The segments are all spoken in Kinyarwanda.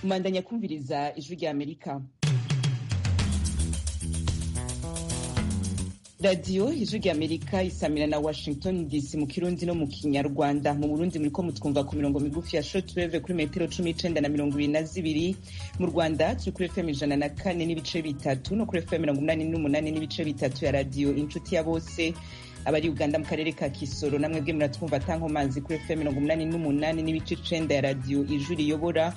bandanya kumviriza ijwi rya amerika radiyo ijwi rya amerika isamira na washington dc mu kirundi no mu kinyarwanda mu burundi muri ko mutwumva ku mirongo migufi ya shortwave kuri metero cumi n'icenda na mirongo ibiri na zibiri mu rwanda turi kuri fm ijana na kane n'ibice bitatu no kuri fm mirongo umunani n'umunani n'ibice bitatu ya radiyo inshuti ya bose abari uganda mu karere ka kisoro namwe bwe muratwumva atankomanzi kuri fm mirongo umunani n'umunani n'ibice icenda ya radiyo ijwi riyobora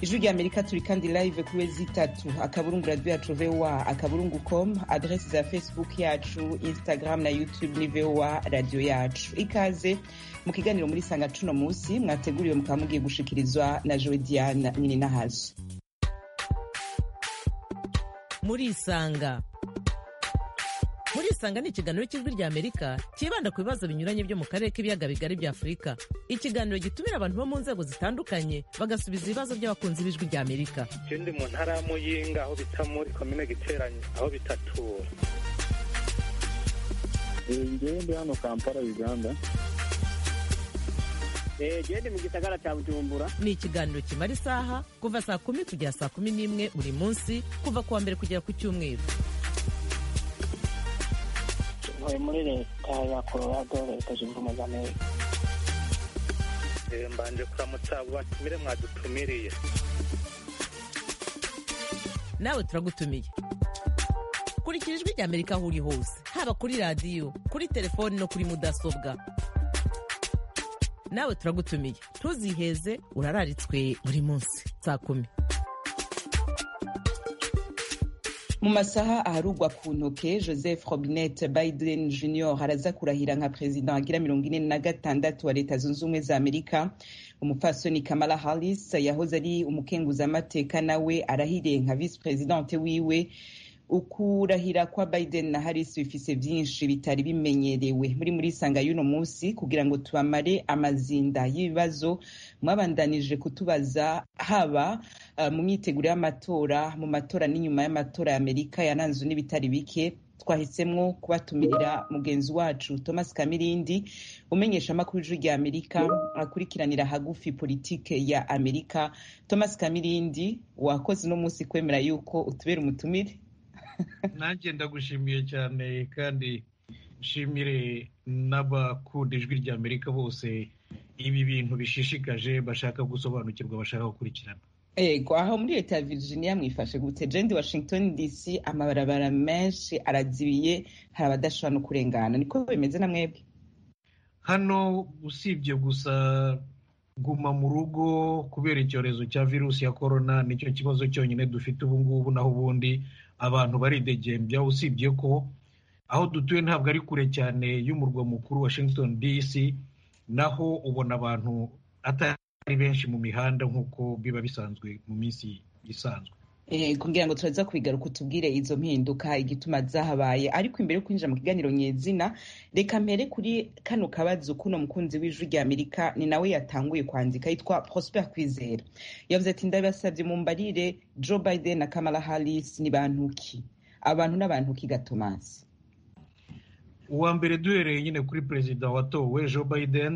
ijwi rya amerika turi kandi live kuri wezi itatu akaburungu radiyo yacu voa akaburungu com adresi za facebook yacu instagram na youtube ni voa radiyo yacu ikaze mu kiganiro muri sanga cuno munsi mwateguriwe mukaba mugiye gushikirizwa na jodiane mininahazo muri isanga muri isanga ni ikiganiro cy'ijwi rya amerika cyibanda ku bibazo binyuranye byo mu karere k'ibiyaga bigari bya afurika ikiganiro gitumira abantu bo mu nzego zitandukanye bagasubiza ibibazo by'abakunzi b'ijwi rya amerika ikindi mu ntara ya muyinga aho bita muri komine giteranye aho bitatura ngewe ndi hano kampala uganda gende mu gisagara cya bujumbura ni ikiganiro kimara isaha kuva saa kumi kugera saa kumi n'imwe buri munsi kuva ku wa mbere kugera ku cyumweru ntuye muri leta ya colorado leta zunze ubumwe za amerika mbanje kuramutsa abo batumire mwadutumiriye nawe turagutumiye kurikira ijwi rya amerika aho uri hose haba kuri radiyo kuri telefoni no kuri mudasobwa nawe turagutumiye ntuziheze urararitswe buri munsi saa kumi mu masaha aharugwa ku ntoke joseph robinet biden junior araza kurahira nka perezida agira mirongo ine na gatandatu wa leta zunze ubumwe za amerika umupfasoni kamala harris yahoze ari umukenguzamateka nawe arahiriye nka visi perezidante wiwe ukurahira kwa biden na harris bifise vyinshi bitari bimenyerewe muri muri sanga y'uno munsi kugira ngo tubamare amazinda y'ibibazo mwabandanije kutubaza haba uh, mu myiteguro y'amatora mu matora n'inyuma y'amatora ya amerika yananzwe n'ibitari bike twahisemwo kubatumirira mugenzi wacu thomas kamirindi umenyesha amakuru ijwi rya amerika akurikiranira hagufi politike ya amerika thomas kamirindi wakoze uno munsi kwemera yuko utubera umutumire nanjye ndagushimiye cyane kandi nshimire n'abakunda ijwi rya amerika bose ibi bintu bishishikaje bashaka gusobanukirwa bashaka gukurikirana yego aho muri leta ya virginia mwifashe gute jendi washington dc amabarabara menshi arazibiye hari abadashobora no kurengana niko bimeze na mwebwe hano usibye gusa guma mu rugo kubera icyorezo cya virusi ya korona nicyo kibazo cyonyine dufite ubu ngubu naho ubundi abantu baridegembya usibye ko aho dutuye ntabwo ari kure cyane y'umurwa mukuru washington dc naho ubona abantu atari benshi mu mihanda nk'uko biba bisanzwe mu minsi isanzwe kugira ngo turaza kubigaruka utubwire izo mpinduka igituma zahabaye ariko imbere yo kwinjira mu kiganiro nyezina reka mbere kuri kano kabazo kuno mukunzi w'ijwi rya amerika ni nawe yatanguye kwandika yitwa prosper kwizera yavuze ati ndabasabye mumbarire joe biden na kamala harris ni bantuki abantu n'abantuki gatomasi uwa mbere duhereye nyine kuri perezida watowe joe biden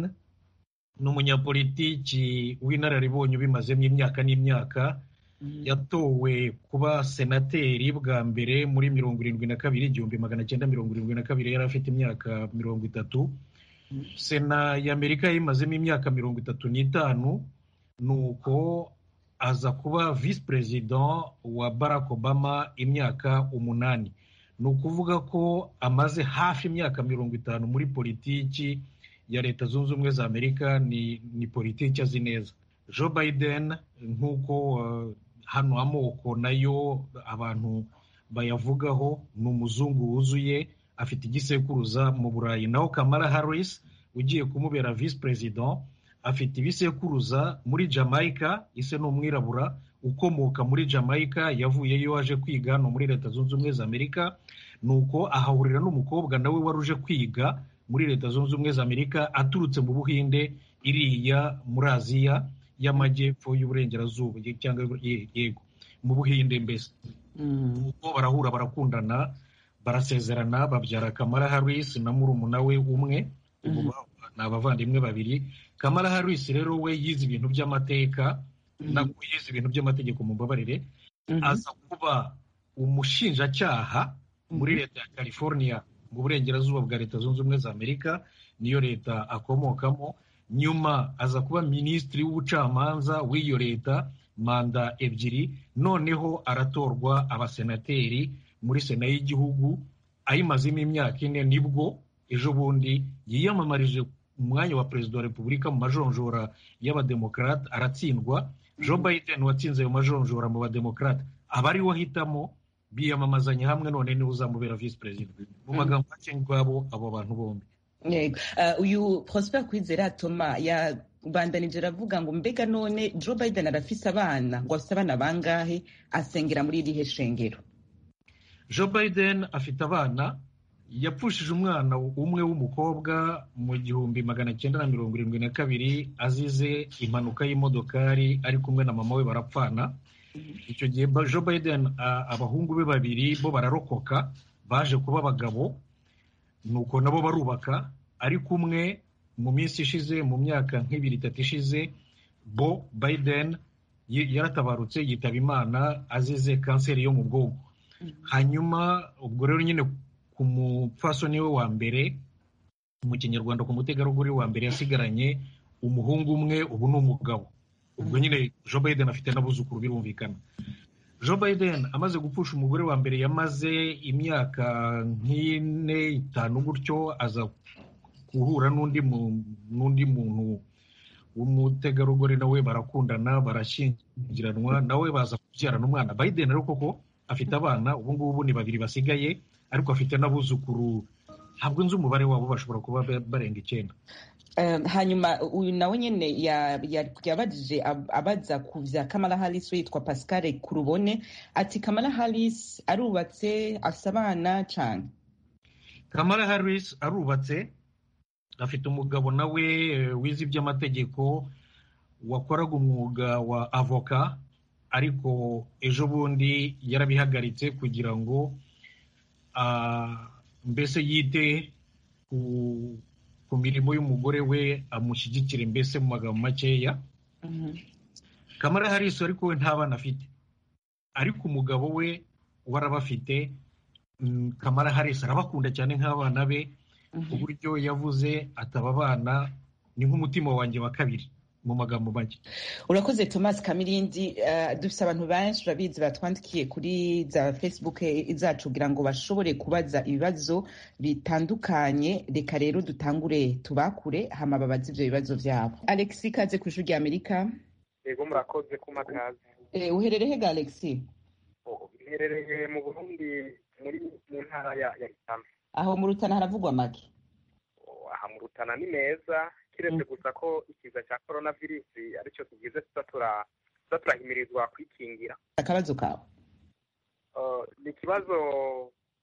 ni umunyapolitiki w'inararibonye ubimazemo imyaka n'imyaka yatowe kuba senateri bwa mbere muri mirongo irindwi na kabiri igihumbi magana cyenda mirongo irindwi na kabiri yari afite imyaka mirongo itatu sena y'amerika yayimazemo imyaka mirongo itatu n'itanu ni uko aza kuba visi perezida wa barack obama imyaka umunani ni ukuvuga ko amaze hafi imyaka mirongo itanu muri politiki ya leta zunze ubumwe za amerika ni, ni politiki azi neza joe biden nk'uko uh, hano amoko nayo abantu bayavugaho ni umuzungu wuzuye afite igisekuruza mu burayi naho kamara harris ugiye kumubera visi perezida afite ibisekuruza muri jamaica ise ni umwirabura ukomoka muri jamaica yavuyeyo aje kwiga hano muri leta zunze ubumwe za amerika ni uko ahahurira n'umukobwa nawe wari uje kwiga muri leta zunze ubumwe za amerika aturutse mu buhinde iriya muri aziya y'amajyepfo y'uburengerazuba cyangwa yego mu buhinde mbese uko barahura barakundana barasezerana babyara kamara harris na murumuna we umwe ni abavandimwe babiri kamara harris rero we yize ibintu by'amateka ntabwo yize ibintu by'amategeko mu mbabarire aza kuba umushinjacyaha muri leta ya california mu burengerazuba bwa leta zunze ubumwe za amerika niyo leta akomokamo nyuma aza kuba minisitiri w'ubucamanza w'iyo leta manda ebyiri noneho aratorwa abasenateri muri sena y'igihugu ayimazemo imyaka ine nibwo ejo bundi yiyamamarije umwanya wa perezida wa repubulika mu majonjora y'abademokarate aratsindwa joe biden watsinze ayo majonjora mu bademokarate aba ari we ahitamo biyamamazanya hamwe none niwe uzamubera visi perezida mu magambo make ngwabo abo bantu bombi Yego. Ah, uyu prosper kwizera toma yabandanije aravuga ngo mbega none joe biden arafise abana ngo afise abana bangahe asengera muri irihe shengero joe biden afite abana yapfushije umwana umwe w'umukobwa mu gihumbi magana cyenda na mirongo irindwi na kabiri azize impanuka y'imodokari ari kumwe na mama we barapfana icyo gihe ba- joe biden a- abahungu be babiri bo bararokoka baje kuba abagabo nuko nabo barubaka ari kumwe mu minsi ishize mu myaka nk'ibiri itatu ishize bo biden y- yaratabarutse yitaba imana azize kanseri yo mu bwonko hanyuma ubwo rero nyine ku mupfasoni we wa mbere mu kinyarwanda ku mutegarugori wa mbere yasigaranye umuhungu umwe ubu ni umugabo ubwo nyine joe biden afite n'abuzukuru birumvikana joe biden amaze gupfusha umugore wa mbere yamaze imyaka nk'ine itanu gutyo aza guhura n'undi mu- n'undi muntu w'umutegarugori nawe barakundana barashyingiranwa nawe baza kubyarana umwana biden rero koko afite abana ubu ngubu ni babiri basigaye ariko afite n'abuzukuru ntabwo nzi umubare wabo bashobora kuba ba- barenga icyenda Eh, hanyuma uyu nawe nyine ya- ya- yabajije ab- abaza ku bya kamara harisi witwa pascal kurubone ati kamara harisi arubatse afite abana cyane kamara harris arubatse afite umugabo nawe eh, wize iby'amategeko wakoraga umwuga wa avoka ariko ejo bundi yarabihagaritse kugira ngo ah, mbese yite ku, ku mirimo y'umugore we amushyigikire mbese mu magambo makeya kamara harisi ariko we nta bana afite ariko umugabo we warabafite mm, kamara harisi arabakunda cyane nk'abana be ku buryo yavuze ataba abana ni nk'umutima wanjye wa kabiri mu magambo make urakoze thomas kamirindi eh, dufite abantu benshi urabizi batwandikiye kuri za facebook zacu kugira ngo bashobore kubaza ibibazo bitandukanye reka rero dutangure tubakure hama babaze ibyo bibazo byabo alexi kaze ku ishuri ry'amerika yego murakoze ku makazi Eh, uherereye ga alexi iherereye mu burundi muri mu ntara ya ya Itana. aho mu rutana haravugwa make Oh, aha mu rutana ni meza kiretse gusa ko ikiza cya korona virusi aricyo tugize tuza tura- tuza turahimirizwa kwikingira akabazo kawe Uh, ni ikibazo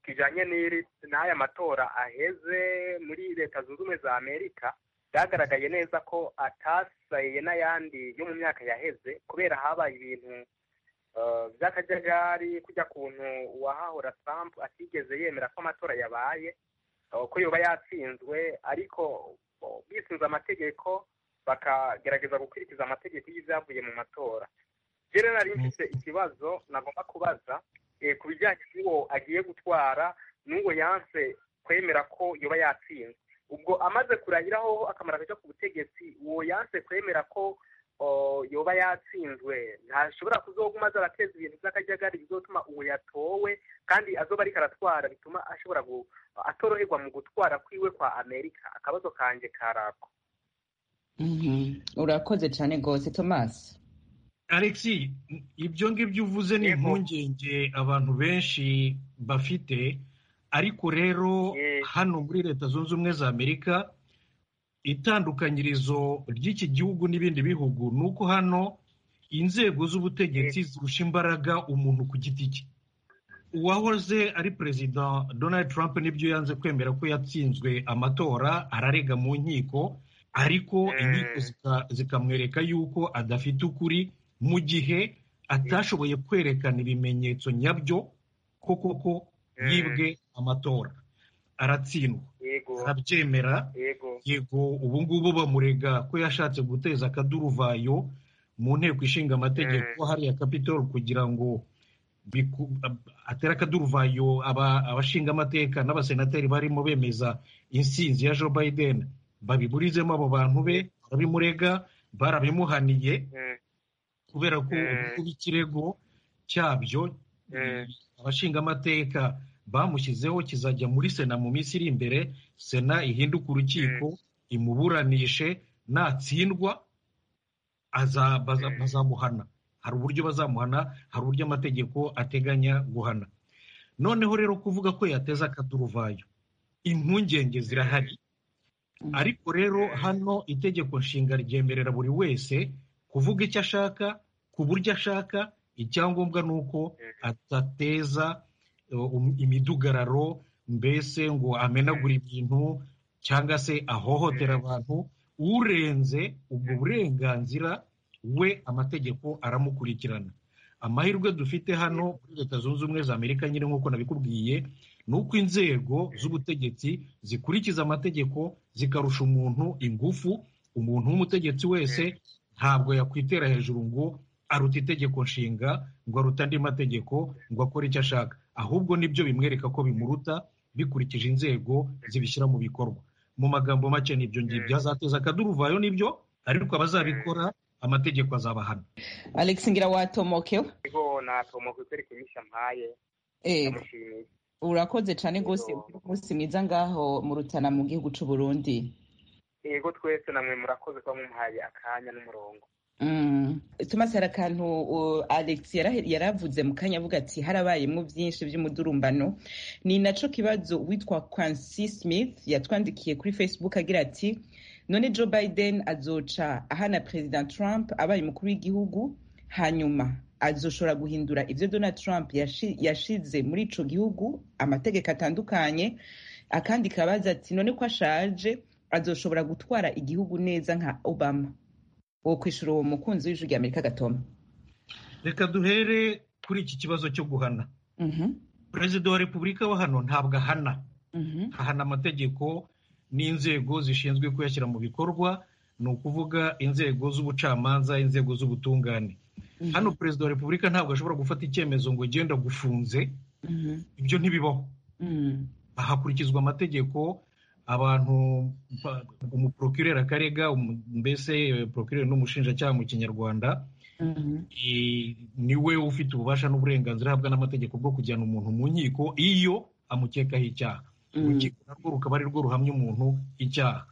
kijanye n'iri n'aya matora aheze muri leta zunze ubumwe za amerika byagaragaye neza ko atasaye n'ayandi yo mu myaka yaheze kubera habaye ibintu uh, by'akajagari kujya kuntu uwahahora trump atigeze yemera ko amatora yabaye uh, ko yoba yatsinzwe ariko uh, bisunze amategeko bakagerageza gukurikiza amategeko y'ibyavuye mu matora je rero nari mfise ikibazo nagomba kubaza eh, ku bijyanye n'uwo agiye gutwara n'uwo yanse kwemera ko yoba yatsinze ubwo amaze kurahiraho akamaro akaja ku butegetsi uwo yanse kwemera ko o, yoba yatsinzwe ntashobora kuzoguma aza arateza ibintu by'akajagari bizotuma uwo yatowe kandi azoba ariko aratwara bituma ashobora gu, atoroherwa mu gutwara kwiwe kwa amerika akabazo kanje karako urakoze cyane rwose thomas alexi ibyo ngibyo uvuze ni Yego. impungenge abantu benshi bafite ariko rero Eh. hano muri leta zunze ubumwe za amerika itandukanyirizo ry'iki gihugu n'ibindi bihugu ni uko hano inzego z'ubutegetsi zirusha imbaraga umuntu ku giti cye uwahoze ari perezida donald trump nibyo yanze kwemera ko yatsinzwe amatora ararega mu nkiko ariko Mm. inkiko zika- zikamwereka yuko adafite ukuri mu gihe atashoboye kwerekana ibimenyetso nyabyo ko koko Mm. yibwe amatora aratsindwa yego arabyemera yego yego ubu ngubu bamurega ko yashatse guteza akaduruvayo mu nteko ishinga amategeko hariya kapitol kugira ngo atera akaduruvayo abashinga amateka n'abasenateri barimo bemeza insinzi ya joe biden babiburizemo abo bantu be barabimurega barabimuhaniye kubera ko kuba ikirego cyabyo abashinga amateka bamushyizeho kizajya muri sena mu minsi iri imbere sena ihinduke urukiko imuburanishe natsindwa bazamuhana hari uburyo bazamuhana hari uburyo amategeko ateganya guhana noneho rero kuvuga ko yateza akaduruvayo impungenge zirahari ariko rero hano itegeko nshinga ryemerera buri wese kuvuga icyo ashaka ku buryo ashaka icyangombwa ni uko atateza imidugararo mbese ngo amenagure ibintu cyangwa se ahohotera abantu urenze ubwo burenganzira we amategeko aramukurikirana amahirwe dufite hano muri leta zunze ubumwe za amerika nyine nk'uko nabikubwiye ni uko inzego z'ubutegetsi zikurikiza amategeko zikarusha umuntu ingufu umuntu w'umutegetsi wese ntabwo yakwitera hejuru ngo aruta itegeko nshinga ngo aruta andi mategeko ngo akore icyo ashaka ahubwo nibyo bimwereka ko bimuruta bikurikije inzego zibishyira mu bikorwa mu magambo make n'ibyo ngibyo azateza akaduruvayo n'ibyo ariko abazabikora amategeko azabahana alex ngira watomokewe natomoke kubera ikinyisha mpaye ndamushimiye urakoze cyane rwose umunsi mwiza ngaho mu rutana mu gihugu cy'u Burundi yego twese namwe murakoze kuba mumuhaye akanya n'umurongo tumase hari akantu alex yaravuze mu kanya avuga ati harabayemo byinshi by'umudurumbano ni nacyo kibazo witwa Quincy Smith yatwandikiye kuri facebook agira ati none joe biden azoca ahana perezida trump abaye umukuru w'igihugu hanyuma azoshobora guhindura ibyo donald trump yashize muri icyo gihugu amategeko atandukanye akandi kabaza ati none ko ashaje azoshobora gutwara igihugu neza nka obama wo kwishyura uwo mukunzi w'ijwi ry'amerika gatoma reka duhere kuri iki kibazo cyo guhana perezida wa repubulika wa hano ntabwo ahana ahana amategeko n'inzego zishinzwe kuyashyira mu bikorwa ni ukuvuga inzego z'ubucamanza inzego z'ubutungane hano perezida wa repubulika ntabwo ashobora gufata icyemezo ngo genda gufunze ibyo ntibibaho hakurikizwa amategeko abantu umuprokireri akarega mbese porokireri n'umushinjacyaha mu kinyarwanda ni we ufite ububasha n'uburenganzira ahabwa n'amategeko bwo kujyana umuntu mu nkiko iyo amukekaho icyaha urukiko narwo rukaba ari rwo ruhamya umuntu icyaha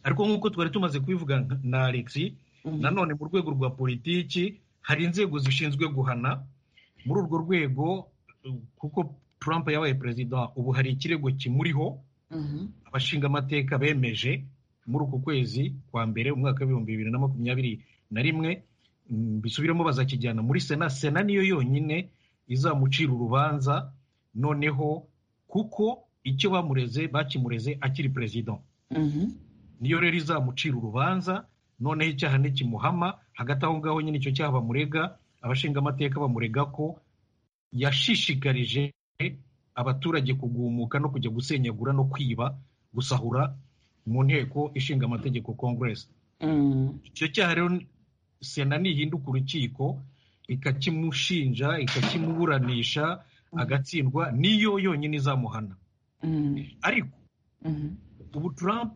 ariko nk'uko twari tumaze kubivuga na alex nanone mu rwego rwa politiki hari inzego zishinzwe guhana muri urwo rwego kuko Trump yabaye perezida ubu hari ikirego kimuriho abashinga amateka bemeje muri uku kwezi kwa mbere umwaka w'ibihumbi bibiri na makumyabiri na rimwe bisubiremo bazakijyana muri sena sena niyo yonyine izamucira urubanza noneho kuko icyo bamureze bakimureze akiri perezida niyo rero izamucira urubanza noneho icyaha ntikimuhama hagati aho ngaho nyine icyo cyaha bamurega abashinga amateka bamurega ko yashishikarije abaturage kugumuka no kujya gusenyagura no kwiba gusahura mu nteko ishinga amategeko congress icyo cyaha rero sena nihinduka urukiko ikakimushinja ikakimuburanisha agatsindwa niyo yonyine izamuhana ariko ubu Trump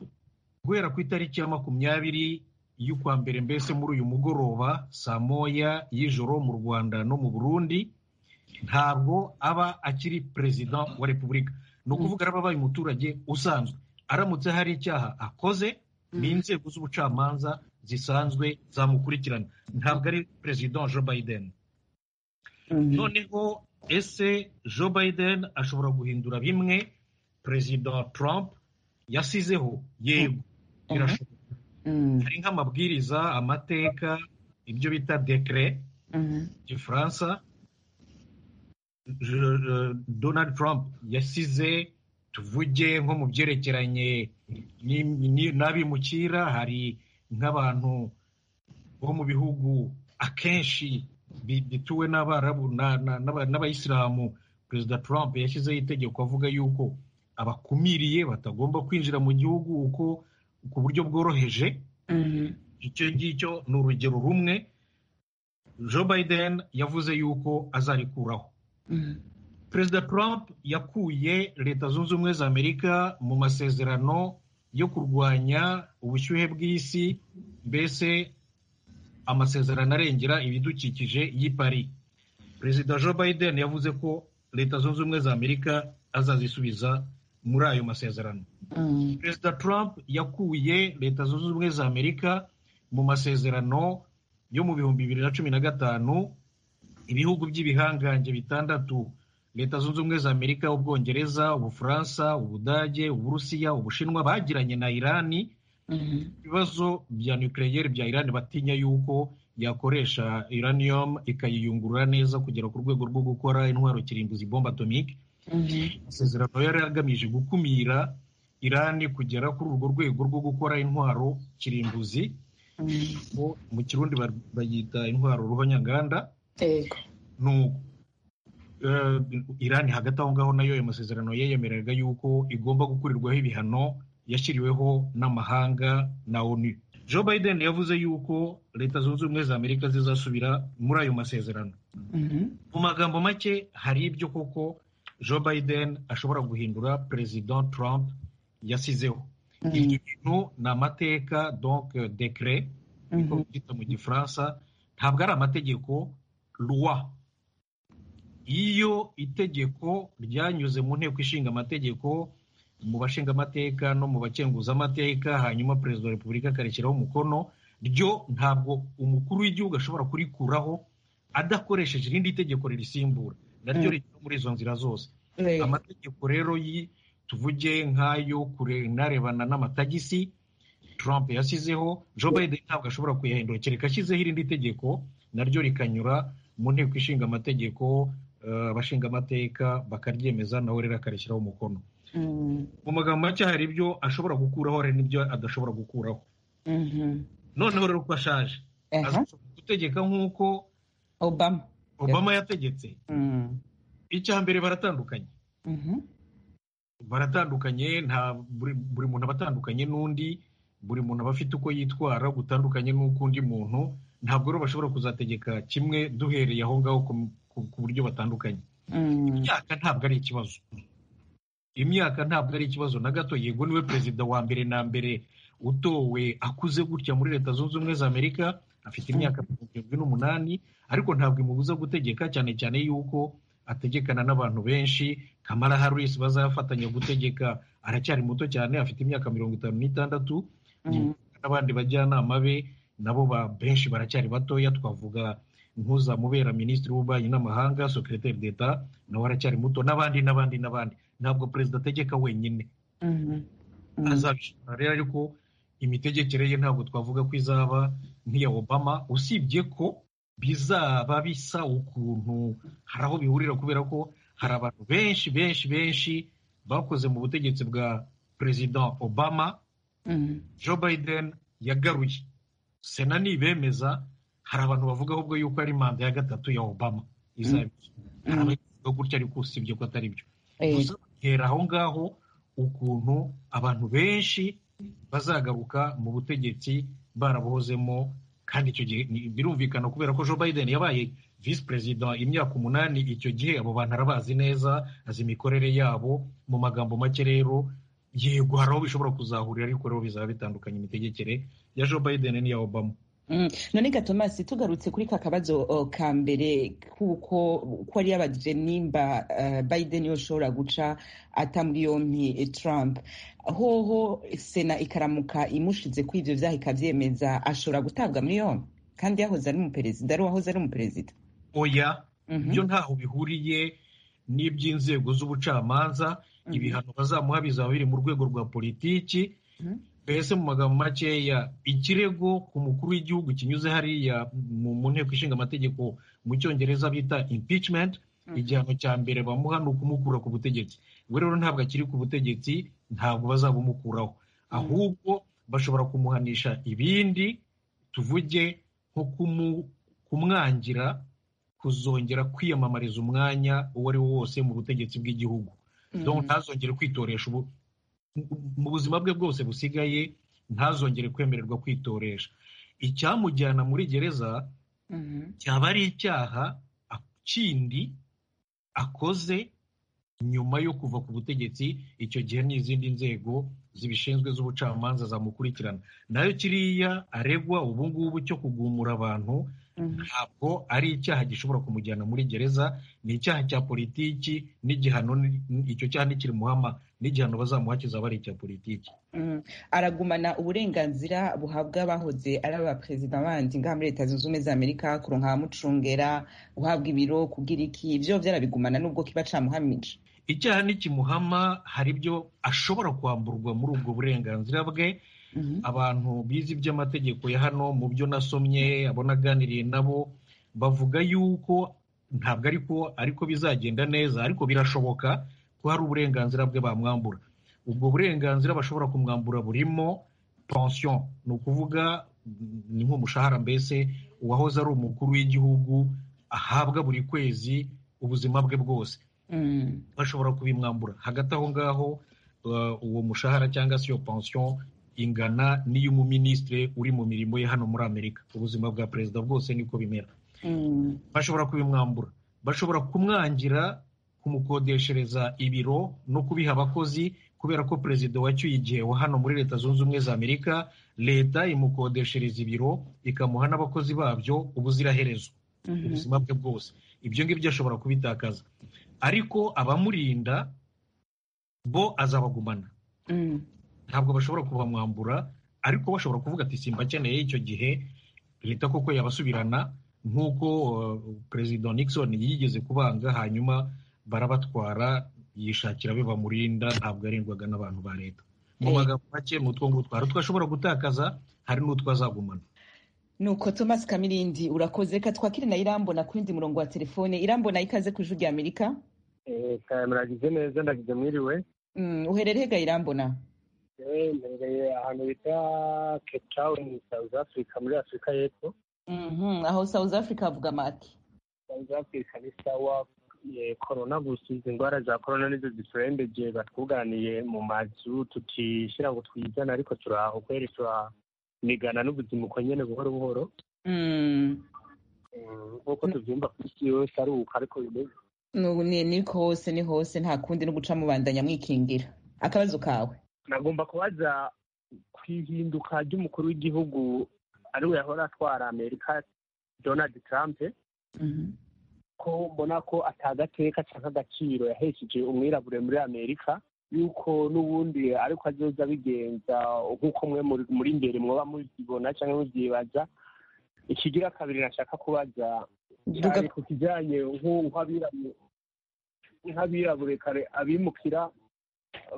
guhera ku itariki ya makumyabiri y'ukwa mbere mbese muri uyu mugoroba saa moya y'ijoro mu rwanda no mu burundi ntabwo aba akiri perezida wa repubulika ni ukuvuga araba abaye umuturage usanzwe aramutse hari icyaha akoze ni inzego z'ubucamanza zisanzwe zamukurikirana ntabwo ari perezida wa joe biden noneho ese joe biden ashobora guhindura bimwe perezida trump yasizeho yego birashoboka hari nk'amabwiriza amateka ibyo bita dekere gifaransa Donald Trump yasize tuvuge nko mu byerekeranye n'abimukira hari nk'abantu bo mu bihugu akenshi bituwe n'abarabu n'abayisilamu perezida Trump yashyizeho itegeko avuga yuko abakumiriye batagomba kwinjira mu gihugu uko ku buryo bworoheje icyo ngicyo ni urugero rumwe joe biden yavuze yuko azarikuraho perezida trump yakuye leta zunze ubumwe za amerika mu masezerano yo kurwanya ubushyuhe bw'isi mbese amasezerano arengera ibidukikije y'i paris perezida joe biden yavuze ko leta zunze ubumwe za amerika azazisubiza muri ayo masezerano perezida trump yakuye leta zunze ubumwe za amerika mu masezerano yo mu bihumbi bibiri na cumi na gatanu ibihugu by'ibihangange bitandatu leta zunze ubumwe za amerika ubwongereza ubufaransa ubudage uburusiya ubushinwa bagiranye na irani ibibazo bya nucleaire bya irani batinya yuko yakoresha uranium ikayiyungurura neza kugera ku rwego rwo gukora intwaro kirimbuzi bomba atomike amasezerano yari agamije gukumira irani kugera kuri urwo rwego rwo gukora intwaro kirimbuzi mu kirundi bayita intwaro ruhonyanganda irani hagati aho ngaho nayo ayo masezerano yayemeraga yuko igomba gukurirwaho ibihano yashyiriweho n'amahanga na onu joe biden yavuze yuko leta zunze ubumwe za amerika zizasubira muri ayo masezerano mu magambo make hari ibyo koko joe biden ashobora guhindura perezida trump yasizeho ibyo bintu ni amateka donc dekere niko byita mu gifaransa ntabwo ari amategeko luwa iyo itegeko ryanyuze mu nteko ishinga amategeko mu bashinga amateka no mu bakenguza amateka hanyuma perezida wa repubulika akarishyiraho umukono ryo ntabwo umukuru w'igihugu ashobora kurikuraho adakoresheje irindi tegeko ririsimbura naryo rigera muri izo nzira zose amategeko rero tuvuge nk'ayo kurebarebana n'amatagisi Trump yasizeho joe biden ntabwo ashobora kuyahindura kereka ashyizeho irindi tegeko naryo rikanyura mu nteko ishinga amategeko abashinga amateka bakaryemeza nawe rero akarishyiraho umukono mu magambo make hari ibyo ashobora gukuraho hari n'ibyo adashobora gukuraho noneho rero uko ashaje gutegeka nk'uko obama obama yategetse icya mbere baratandukanye baratandukanye nta buri muntu aba atandukanye n'undi buri muntu aba afite uko yitwara gutandukanye n'uk'undi muntu ntabwo rero bashobora kuzategeka kimwe duhereye aho ngaho ku buryo batandukanye imyaka ntabwo ari ikibazo imyaka ntabwo ari ikibazo na gato yego niwe perezida wa mbere na mbere utowe akuze gutya muri leta zunze ubumwe za amerika afite imyaka mirongo irindwi n'umunani ariko ntabwo imubuza gutegeka cyane cyane yuko ategekana n'abantu benshi kamara harris bazafatanya gutegeka aracyari muto cyane afite imyaka mirongo itanu n'itandatu n'abandi bajyanama be nabo benshi baracyari batoya twavuga nk'uzamubera minisitiri w'ububanyi n'amahanga sekiroteri d'eta nawe aracyari muto n'abandi n'abandi n'abandi ntabwo perezida ategeka wenyine azabishobora rero ariko imitegekere ye ntabwo twavuga ko izaba nk'iya obama usibye ko bizaba bisa ukuntu hari aho bihurira kubera ko hari abantu benshi benshi benshi bakoze mu butegetsi bwa perezida obama joe biden yagaruye sena nibemeza hari abantu bavuga ahubwo yuko ari manda ya gatatu ya obama hari abavuga gutya ariko usibye ko atari byo gusa batera aho ngaho ukuntu abantu benshi bazagaruka mu butegetsi barabuhozemo kandi icyo gihe birumvikana kubera ko joe biden yabaye visi perezida imyaka umunani icyo gihe abo bantu arabazi neza azi imikorere yabo mu magambo make rero yego hari aho bishobora kuzahurira ariko rero bizaba bitandukanye imitegekere ya joe biden n'iya obama none gatomasi tugarutse kuri ka kabazo ka mbere kuko ko ari yabajije nimba biden yoshobora guca atambwa yombi trump hoho sena ikaramuka imushize kuri ibyo byaha ikabyemeza ashobora gutabwa muri yombi kandi yahoze ari umuperezida ari uwahoze ari umuperezida oya ibyo ntaho bihuriye n'iby'inzego z'ubucamanza ibihano bazamuha bizaba biri mu rwego rwa politiki mbese mu magambo makeya ikirego ku mukuru w'igihugu kinyuze hariya mu nteko ishinga amategeko mu cyongereza bita impeachment igihano cya mbere bamuha ni ukumukura ku butegetsi we rero ntabwo akiri ku butegetsi ntabwo bazabumukuraho ahubwo bashobora kumuhanisha ibindi tuvuge nko kumwangira kuzongera kwiyamamariza umwanya uwo ari wo wose mu butegetsi bw'igihugu ntazongere kwitoresha ubu mu buzima bwe bwose busigaye ntazongere kwemererwa kwitoresha icyamujyana muri gereza cyaba ari icyaha kindi akoze nyuma yo kuva ku butegetsi icyo gihe n'izindi nzego zibishinzwe z'ubucamanza zamukurikirana nayo kiriya aregwa ubu ngubu cyo kugumura abantu ntabwo ari icyaha gishobora kumujyana muri gereza ni icyaha cya politiki n'igihano icyo cyaha ntikiri muhama n'igihano bazamuha kizaba ari icya politiki aragumana uburenganzira buhabwa abahoze ari abaperezida bandi ngaha muri leta zunze ubumwe za amerika kuronka mucungera guhabwa ibiro kugira iki ibyo byarabigumana n'ubwo kiba camuhamije icyaha n'ikimuhama hari ibyo ashobora kwamburwa muri ubwo burenganzira bwe abantu bize iby'amategeko ya hano mu byo nasomye abonaganiriye nabo bavuga yuko ntabwo ariko ariko bizagenda neza ariko birashoboka ko hari uburenganzira bwe bamwambura ubwo burenganzira bashobora kumwambura burimo pension ni ukuvuga ni nk'umushahara mbese uwahoze ari umukuru w'igihugu ahabwa buri kwezi ubuzima bwe bwose bashobora kubimwambura hagati aho ngaho uwo mushahara cyangwa se iyo pension ingana n'iy'umuminisitiri uri mu mirimo ye hano muri amerika ubuzima bwa perezida bwose niko bimera bashobora kubimwambura bashobora kumwangira kumukodeshereza ibiro no kubiha abakozi kubera ko perezida wacyuye igihe wa hano muri leta zunze ubumwe za amerika leta imukodeshereza ibiro ikamuha n'abakozi babyo ubuziraherezo ubuzima bwe bwose ibyo ngibyo ashobora kubitakaza ariko abamurinda bo azabagumana ntabwo bashobora kubamwambura ariko bashobora kuvuga ati simbakeneye icyo gihe leta koko yabasubirana nk'uko perezida Nixon yigeze kubanga hanyuma barabatwara yishakira be bamurinda ntabwo arindwaga n'abantu ba leta mu magambo make ni utwo ngutwo hari utwo ashobora gutakaza hari n'utwo azagumana nuko thomas kamirindi urakoze reka twakire na irambona ku yindi murongo wa telefone irambona ikaze ku ijwi rya amerika muragize neza ndagize mwiriwe uherereye irambona mbereye ahantu bita cape town south africa muri afurika y'epfo aho south africa havuga maki south africa ni sawa korona gusa izi ndwara za korona nizo ziturembeje batwuganiye mu mazu tutishyira ngo twizane ariko turaho kweri turanigana n'ubuzima uko nyine buhoro buhoro nk'uko tubyumva ku isi yose ari uko ariko bimeze niko hose ni hose nta kundi no guca mubandanya mwikingira akabazo kawe nagomba kubaza ku ihinduka ry'umukuru w'igihugu ariwe yahora atwara amerika donald trump ko mbona ko atagateka cyangwa agaciro yahesheje umwirabure muri amerika yuko n'ubundi ariko azoza bigenza nk'uko mwe muri imbere mwaba muzibona cyangwa mubyibaza ikigira kabiri nashaka kubaza cyane ku kijyanye nk'abirabure kare abimukira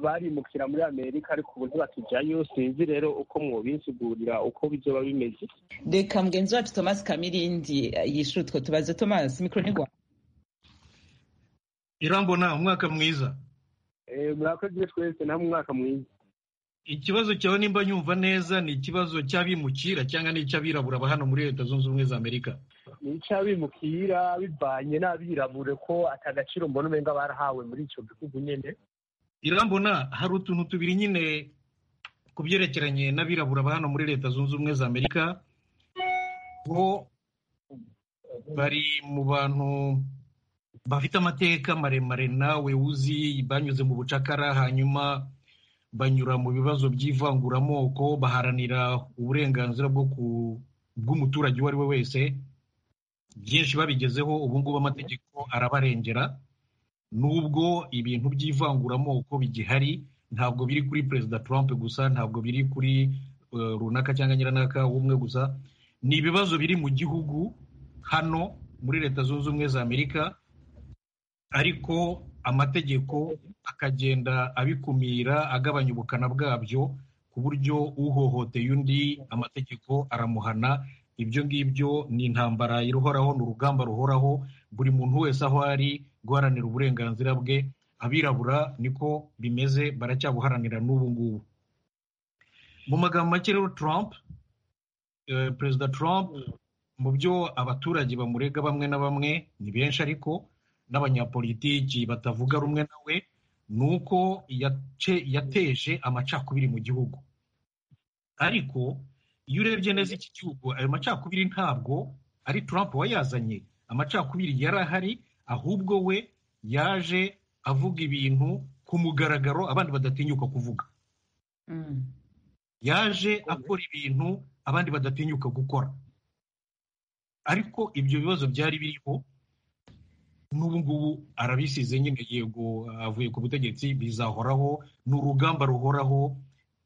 barimukira muri amerika ariko ubu ntibakijyayo sinzi rero uko mwobisigurira uko bizoba bimeze reka mugenzi wacu thomas kamirindi yishyura utwo tubazo thomas mikoro ni rwanda irambona umwaka mwiza murakoze twese namwe umwaka mwiza ikibazo cyawe nimba nyumva neza ni ikibazo cy'abimukira cyangwa ni icy'abirabura ba hano muri leta zunze ubumwe za amerika ni icy'abimukira bivanye n'abirabure ko atagaciro mbona umenga barahawe muri icyo gihugu nyine irambona hari utuntu tubiri nyine ku byerekeranye n'abirabura ba hano muri leta zunze ubumwe za amerika bo bari mu bantu bafite amateka maremare nawe uzi banyuze mu bucakara hanyuma banyura mu bibazo by'ivanguramoko baharanira uburenganzira bw'umuturage uwo ari we wese byinshi babigezeho ubu ngubu amategeko arabarengera nubwo ibintu by'ivanguramoko bigihari ntabwo biri kuri perezida Trump gusa ntabwo biri kuri runaka cyangwa nyiranaka w'umwe gusa ni ibibazo biri mu gihugu hano muri leta zunze ubumwe za amerika ariko amategeko akagenda abikumira agabanya ubukana bwabyo ku buryo uhohoteye undi amategeko aramuhana ibyo ngibyo ni intambara iruhoraho ni urugamba ruhoraho buri muntu wese aho ari guharanira uburenganzira bwe abirabura niko bimeze baracyabuharanira n'ubu ngubu mu magambo make rero Trump perezida Trump mu byo abaturage bamurega bamwe na bamwe ni benshi ariko n'abanyapolitiki batavuga rumwe nawe ni uko yateje amacakubiri mu gihugu ariko iyo urebye neza iki gihugu ayo macakubiri ntabwo ari Trump wayazanye amacakubiri yari ahari ahubwo we yaje avuga ibintu ku mugaragaro abandi badatinyuka kuvuga yaje akora ibintu abandi badatinyuka gukora ariko ibyo bibazo byari biriho n'ubu ngubu arabisize nyine yego avuye ku butegetsi bizahoraho ni urugamba ruhoraho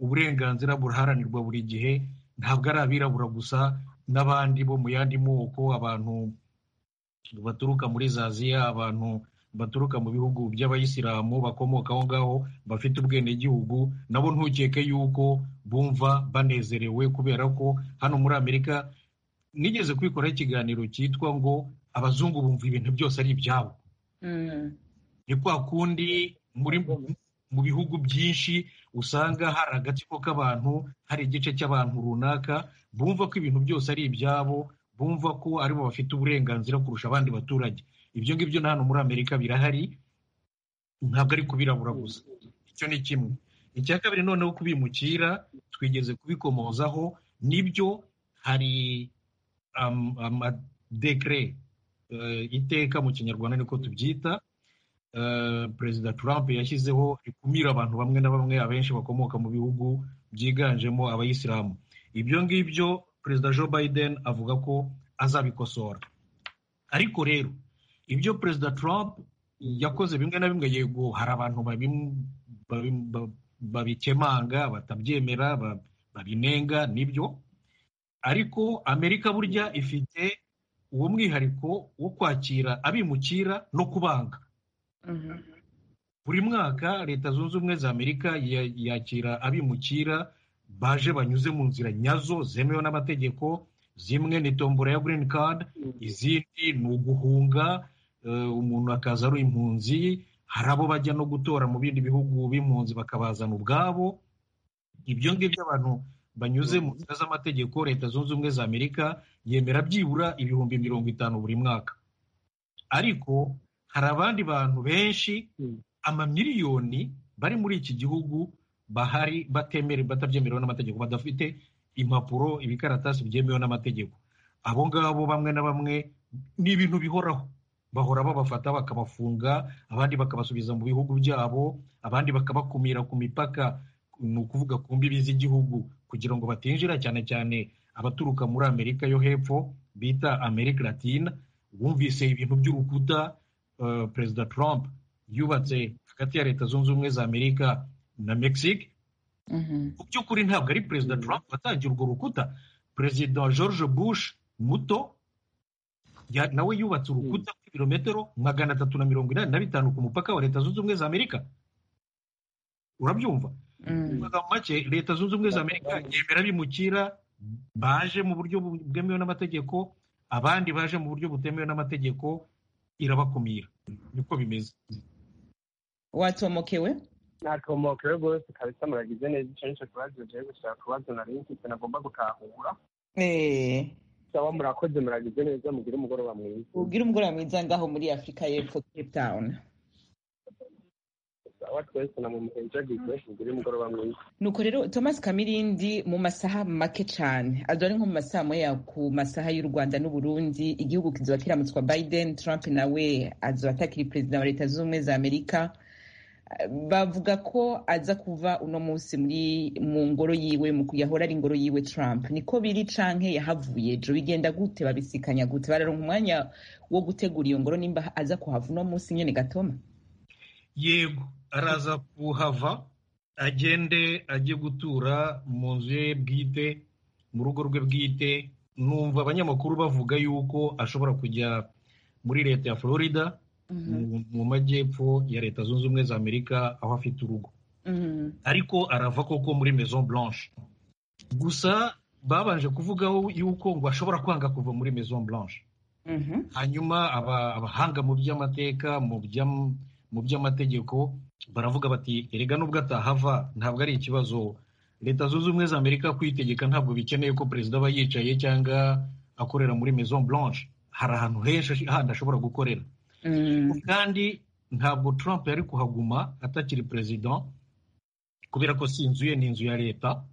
uburenganzira buraharanirwa buri gihe ntabwo ari abirabura gusa n'abandi bo mu yandi moko abantu baturuka muri zaziya abantu baturuka mu bihugu by'abayisilamu bakomoka aho ngaho bafite ubwenegihugu nabo ntukeke yuko bumva banezerewe kubera ko hano muri amerika nigeze kwikoraho ikiganiro cyitwa ngo abazungu bumva ibintu byose ari ibyabo ni kwa kundi muri mu bihugu byinshi usanga hari agatsiko k'abantu hari igice cy'abantu runaka bumva ko ibintu byose ari ibyabo bumva ko aribo bafite uburenganzira kurusha abandi baturage ibyo ngibyo na hano muri amerika birahari ntabwo ari kubirabura gusa icyo ni kimwe icya kabiri noneho kubimukira twigeze kubikomozaho nibyo hari amadekire iteka mu kinyarwanda niko tubyita perezida Trump yashyizeho rikumira abantu bamwe na bamwe abenshi bakomoka mu bihugu byiganjemo abayisilamu ibyo ngibyo perezida Joe Biden avuga ko azabikosora ariko rero ibyo perezida Trump yakoze bimwe na bimwe yego hari abantu babikemanga batabyemera babinenga nibyo ariko amerika burya ifite uwo mwihariko wo kwakira abimukira no kubanga buri mwaka leta zunze ubumwe za amerika yakira abimukira baje banyuze mu nzira nyazo zemewe n'amategeko zimwe ni tombora ya green card izindi ni uguhunga umuntu akaza ari impunzi hari abo bajya no gutora mu bindi bihugu b'impunzi bakabazana ubwabo ibyo ngibyo abantu banyuze mu nzira z'amategeko leta zunze ubumwe za amerika yemera byibura ibihumbi mirongo itanu buri mwaka ariko hari abandi bantu benshi amamiliyoni bari muri iki gihugu bahari batemere batabyemerewe n'amategeko badafite impapuro ibikaratasi byemewe n'amategeko abo ngabo bamwe na bamwe ni ibintu bihoraho bahora babafata bakabafunga abandi bakabasubiza mu bihugu byabo abandi bakabakumira ku mipaka ni ukuvuga ku mbibi z'igihugu kugira ngo batinjira cyane cyane abaturuka muri amerika yo hepfo bita amerika latina bumvise ibintu by'urukuta perezida Trump yubatse hagati ya leta zunze ubumwe za amerika na mexique mu by'ukuri ntabwo ari perezida Trump watangiye urwo rukuta perezida george bush muto nawe yubatse urukuta rw'ibirometero magana atatu na mirongo inani na bitanu ku mupaka wa leta zunze ubumwe za amerika urabyumva mu make leta zunze ubumwe za amerika yemera bimukira baje mu buryo bwemewe n'amategeko abandi baje mu buryo butemewe n'amategeko irabakumira niko bimeze watomokewe natomokewe rwose kabisa muragize neza icyo nicyo kibazo giye gushaka kubazo nari mfite nagomba gutahura sawa murakoze muragize neza mugire umugoroba mwiza ubwire umugoroba mwiza ngaho muri afurika y'epfo cape town sawa twese na mumuhenjagize mugire umugoroba mwiza nuko rero thomas kamirindi mu masaha make cyane adore nko mu masaha moya ku masaha y'u rwanda n'uburundi igihugu kizoba kiramutswa biden trump nawe azoba atakiri perezida wa leta z'ubumwe za amerika bavuga ko aza kuva uno munsi muri mu ngoro yiwe yahora ari ingoro yiwe trump niko biri canke yahavuye ejo bigenda gute babisikanya gute bararonka umwanya wo gutegura iyo ngoro nimba aza kuhava uno munsi nyene gatoma yego araza kuhava agende ajye gutura mu nzu ye bwite mu rugo rwe bwite numva abanyamakuru bavuga yuko ashobora kujya muri leta ya florida mu majyepfo ya leta zunze ubumwe za amerika aho afite urugo ariko arava koko muri maison blanche gusa babanje kuvugaho yuko ngo ashobora kwanga kuva muri maison blanche hanyuma abahanga mu by'amateka mu bya mu by'amategeko baravuga bati erega nubwo atahava ntabwo ari ikibazo leta zunze ubumwe za amerika kwitegeka ntabwo bikeneye ko perezida aba yicaye cyangwa akorera muri maison blanche hari ahantu henshi handi ashobora gukorera kandi ntabwo trump yari kuhaguma atakiri perezida kubera ko si inzu ye ni inzu ya leta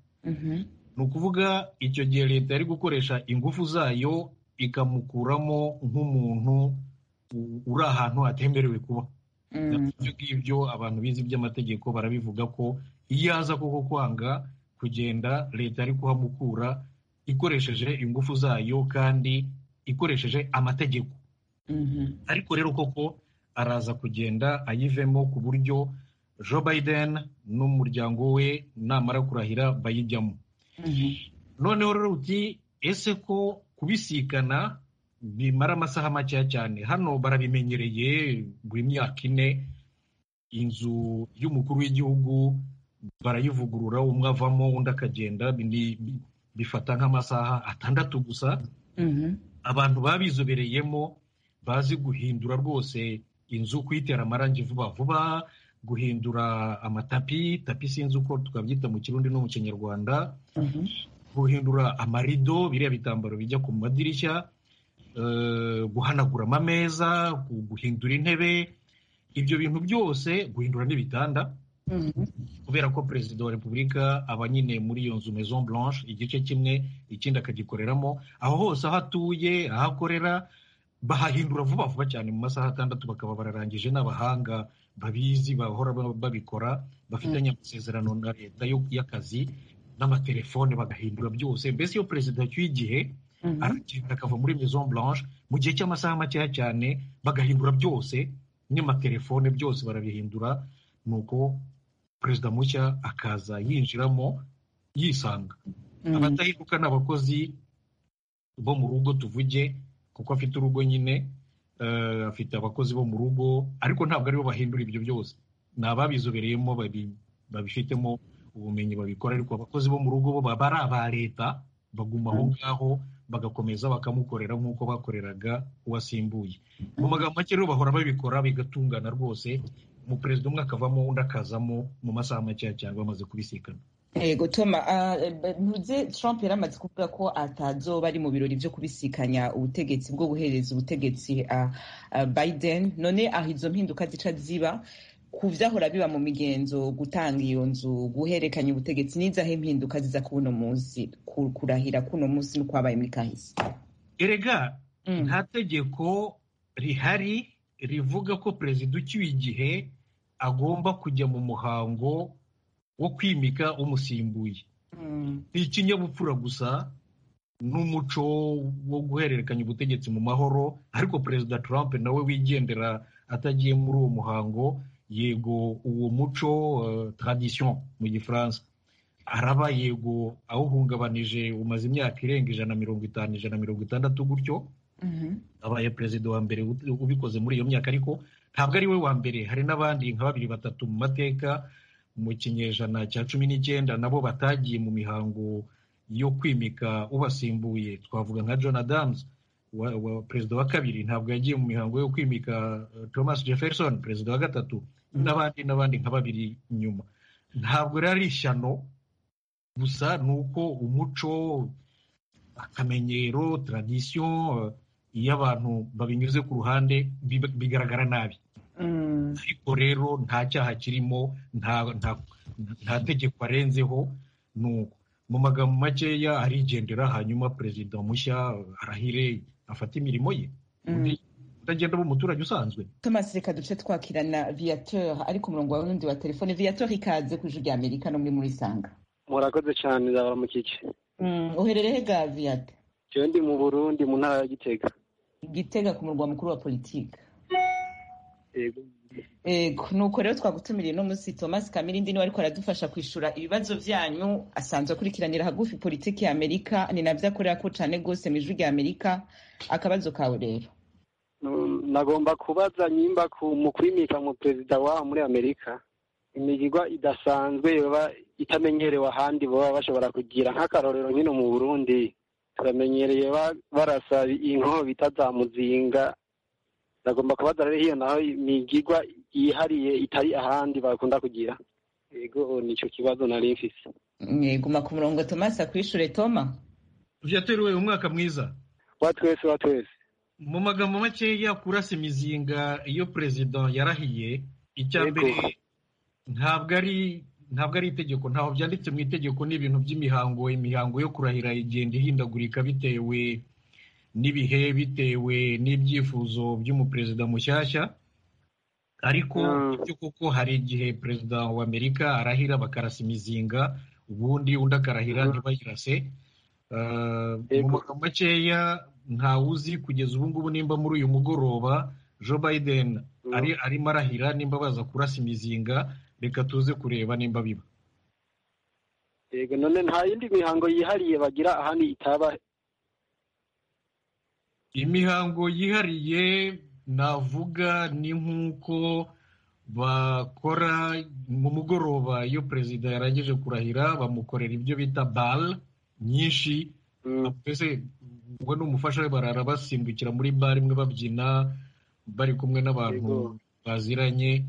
ni ukuvuga icyo gihe leta yari gukoresha ingufu zayo ikamukuramo nk'umuntu uri ahantu hatemerewe kuba ibyo ngibyo abantu bize iby'amategeko barabivuga ko iyo aza koko kwanga kugenda leta yari kuhamukura ikoresheje ingufu zayo kandi ikoresheje amategeko ariko rero koko araza kugenda ayivemo ku buryo joe biden n'umuryango we namara kurahira bayijyamo noneho rero uti ese ko kubisikana bimara amasaha makeya cyane hano barabimenyereye buri myaka ine inzu y'umukuru w'igihugu barayivugurura umwe avamo undi akagenda bifata nk'amasaha atandatu gusa abantu babizobereyemo bazi guhindura rwose inzu kuyitera amarangi vuba vuba guhindura amatapi tapi sinzi uko twabyita mu kirundi no mu kinyarwanda guhindura amarido biriya bitambaro bijya ku madirishya guhanagura amameza guhindura intebe ibyo bintu byose guhindura n'ibitanda kubera ko perezida wa repubulika aba nyine muri iyo nzu maison blanche igice kimwe ikindi akagikoreramo aho hose aho atuye aho akorera bahahindura vuba vuba cyane mu masaha atandatu bakaba bararangije n'abahanga babizi bahora babikora bafitanye amasezerano na leta y'akazi n'amatelefone bagahindura byose mbese iyo perezida acyuye igihe aragenda akava muri maison blanche mu gihe cy'amasaha makeya cyane bagahindura byose n'amatelefone byose barabihindura ni uko perezida mushya akaza yinjiramo yisanga abatahinduka ni abakozi bo mu rugo tuvuge kuko afite urugo nyine afite abakozi bo mu rugo ariko ntabwo aribo bahindura ibyo byose ni ababizobereyemo babifitemo ubumenyi babikora ariko abakozi bo mu rugo bo baba ari aba leta baguma aho ngaho bagakomeza bakamukorera nk'uko bakoreraga uwasimbuye mu magambo make rero bahora babikora bigatungana rwose umuperezida umwe akavamo undi akazamo mu masaha makeya cyane bamaze kubisikana yego toma ntuze trump yari amaze kuvuga ko atazoba ari mu birori byo kubisikanya ubutegetsi bwo guhereza ubutegetsi biden none aho izo mpinduka zica ziba ku byahora biba mu migenzo gutanga iyo nzu guhererekanya ubutegetsi n'izaho impinduka ziza kuno munsi kurahira kuno munsi ni kwabaye muri kahise erega nta tegeko rihari rivuga ko perezida ucyuye igihe agomba kujya mu muhango wo kwimika umusimbuye ni ikinyabupfura gusa n'umuco wo guhererekanya ubutegetsi mu mahoro ariko perezida Trump nawe wigendera atagiye muri uwo muhango yego uwo muco tradition mu gifaransa araba yego awuhungabanije umaze imyaka irenga ijana na mirongo itanu ijana na mirongo itandatu gutyo abaye perezida wa mbere ubikoze muri iyo myaka ariko ntabwo ari we wa mbere hari n'abandi nka babiri batatu mu mateka mu kinyejana cya cumi n'icyenda nabo batagiye mu mihango yo kwimika ubasimbuye twavuga nka john adams perezida wa kabiri ntabwo yagiye mu mihango yo kwimika thomas jefferson perezida wa gatatu n'abandi n'abandi nka babiri nyuma ntabwo rero ari ishyano gusa ni uko umuco akamenyero tradisiyo iyo abantu babinyuze ku ruhande bigaragara nabi ariko rero nta cyaha kirimo nta tegeko arenzeho nuko mu magambo makeya arigendera hanyuma perezida mushya arahire afata imirimo ye utagenda aba umuturage usanzwe thomas reka duce twakirana viateur ari ku murongo wawe n'undi wa telefone viateur ikaze ku ijwi rya amerika no muri murisanga murakoze cyane nzabara mukike uherereye ga viate jewe ndi mu burundi mu ntara ya gitega gitega ku murwa mukuru wa politike nuko rero twagutumiriye no munsi thomas kamirindi niwe ariko aradufasha kwishyura ibibazo byanyu asanzwe akurikiranira hagufi politiki ya amerika ni nabyo akorera ko cyane rwose mu ijwi rya amerika akabazo kawe rero nagomba kubaza nyimba mu kwimika mu perezida waho muri amerika imigirwa idasanzwe yoba itamenyerewe ahandi baba bashobora kugira nk'akarorero nkino mu burundi turamenyereye barasa inkobe itazamuzinga nagomba kubaza rero hiyo naho imigigwa yihariye itari ahandi bakunda kugira yego nicyo kibazo nari mfise guma ku murongo tomasi akwishure toma vyateruwe umwaka mwiza wa twese wa twese mu magambo makeya kurasa imizinga iyo perezida yarahiye icya mbere ntabwo ari ntabwo ari itegeko ntaho byanditse mu itegeko n'ibintu by'imihango imihango yo kurahira igenda ihindagurika bitewe n'ibihe bitewe n'ibyifuzo by'umuperezida mushyashya ariko byo kuko hari igihe perezida wa amerika arahira bakarasa imizinga ubundi undi akarahira ntibayirase mu magambo makeya ntawuzi kugeza ubu ngubu nimba muri uyu mugoroba joe biden arimo arahira nimba baza kurasa imizinga reka tuze kureba nimba biba yego none nta yindi mihango yihariye bagira ahandi itaba imihango yihariye navuga ni nk'uko bakora mu mugoroba iyo perezida yarangije kurahira bamukorera ibyo bita bare nyinshi twese we n'umufasha we barara basimbukira muri bare imwe babyina bari kumwe n'abantu baziranye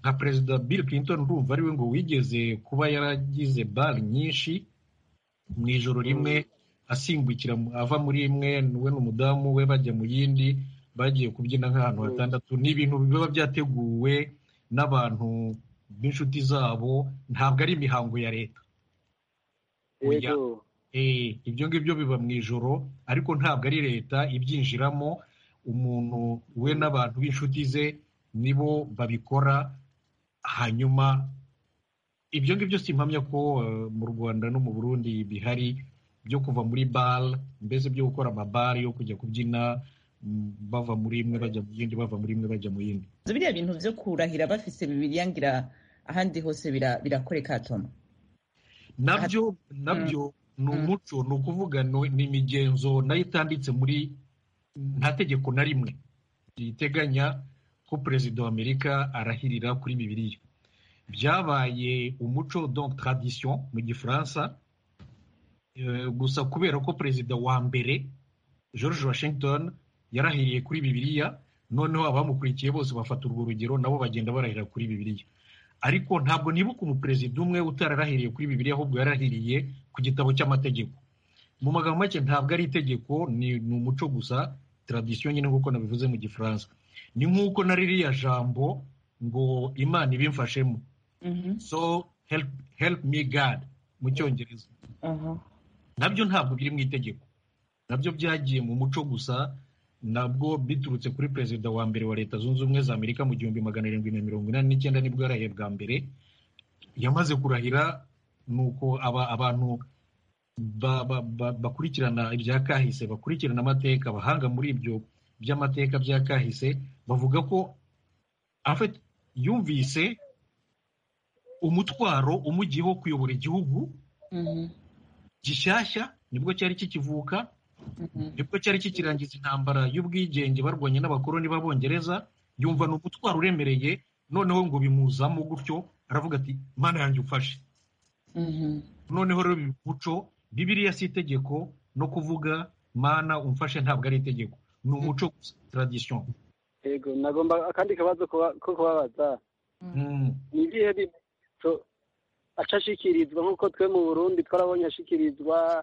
nka perezida bill clinton urumva ari we ngo wigeze kuba yaragize bare nyinshi mu ijoro rimwe asimbukira ava muri imwe we n'umudamu we bajya mu yindi bagiye kubyina nk'ahantu hatandatu ni ibintu biba byateguwe n'abantu b'inshuti zabo ntabwo ari imihango ya leta ibyo ngibyo biba mu ijoro ariko ntabwo ari leta ibyinjiramo umuntu we n'abantu b'inshuti ze nibo babikora hanyuma ibyo ngibyo si impamya ko mu rwanda no mu burundi bihari byo kuva muri bare mbese byo gukora amabare yo kujya kubyina bava muri imwe bajya mu yindi bava muri imwe bajya mu yindi biriya bintu byo kurahira bafise bibiyangira ahandi hose birakoreka hatoma nabyo nabyo ni umuco ni ukuvuga ni imigenzo nayo itanditse muri nta tegeko na rimwe riteganya ko perezida wa amerika arahirira kuri bibiriya byabaye umuco donc tradition mu gifaransa gusa kubera ko perezida wa mbere george washington yarahiriye kuri bibiriya noneho abamukurikiye bose bafata urwo rugero nabo bagenda barahira kuri bibiriya ariko ntabwo nibuka umuperezida umwe utararahiriye kuri bibiriya ahubwo yarahiriye ku gitabo cy'amategeko mu magambo make ntabwo ari itegeko ni umuco gusa tradisiyo nyine nk'uko nabivuze mu gifaransa ni nk'uko na ririya jambo ngo imana ibimfashemo so help me god mu cyongereza nabyo ntabwo biri mu itegeko nabyo byagiye mu muco gusa nabwo biturutse kuri perezida wa mbere wa leta zunze ubumwe za amerika mu gihumbi magana arindwi na mirongo inani n'icyenda nibwo yarahiye bwa mbere yamaze kurahira ni uko abantu bakurikirana ibya kahise bakurikirana amateka abahanga muri ibyo by'amateka bya kahise bavuga ko yumvise umutwaro umujyiho kuyobora igihugu gishyashya nibwo cyari kikivuka nibwo cyari kikirangiza intambara y'ubwigenge barwanye n'abakoloni b'abongereza yumva ni umutwaro uremereye noneho ngo bimuzamo gutyo aravuga ati mana yanjye ufashe noneho rero muco bibiriya si itegeko no kuvuga mana umfashe ntabwo ari itegeko ni umuco tradisiyo yego nagomba akandi kabazo ko kubabaza ni ibihe ashyikirizwa nk'uko twe mu burundi twarabonye ashyikirizwa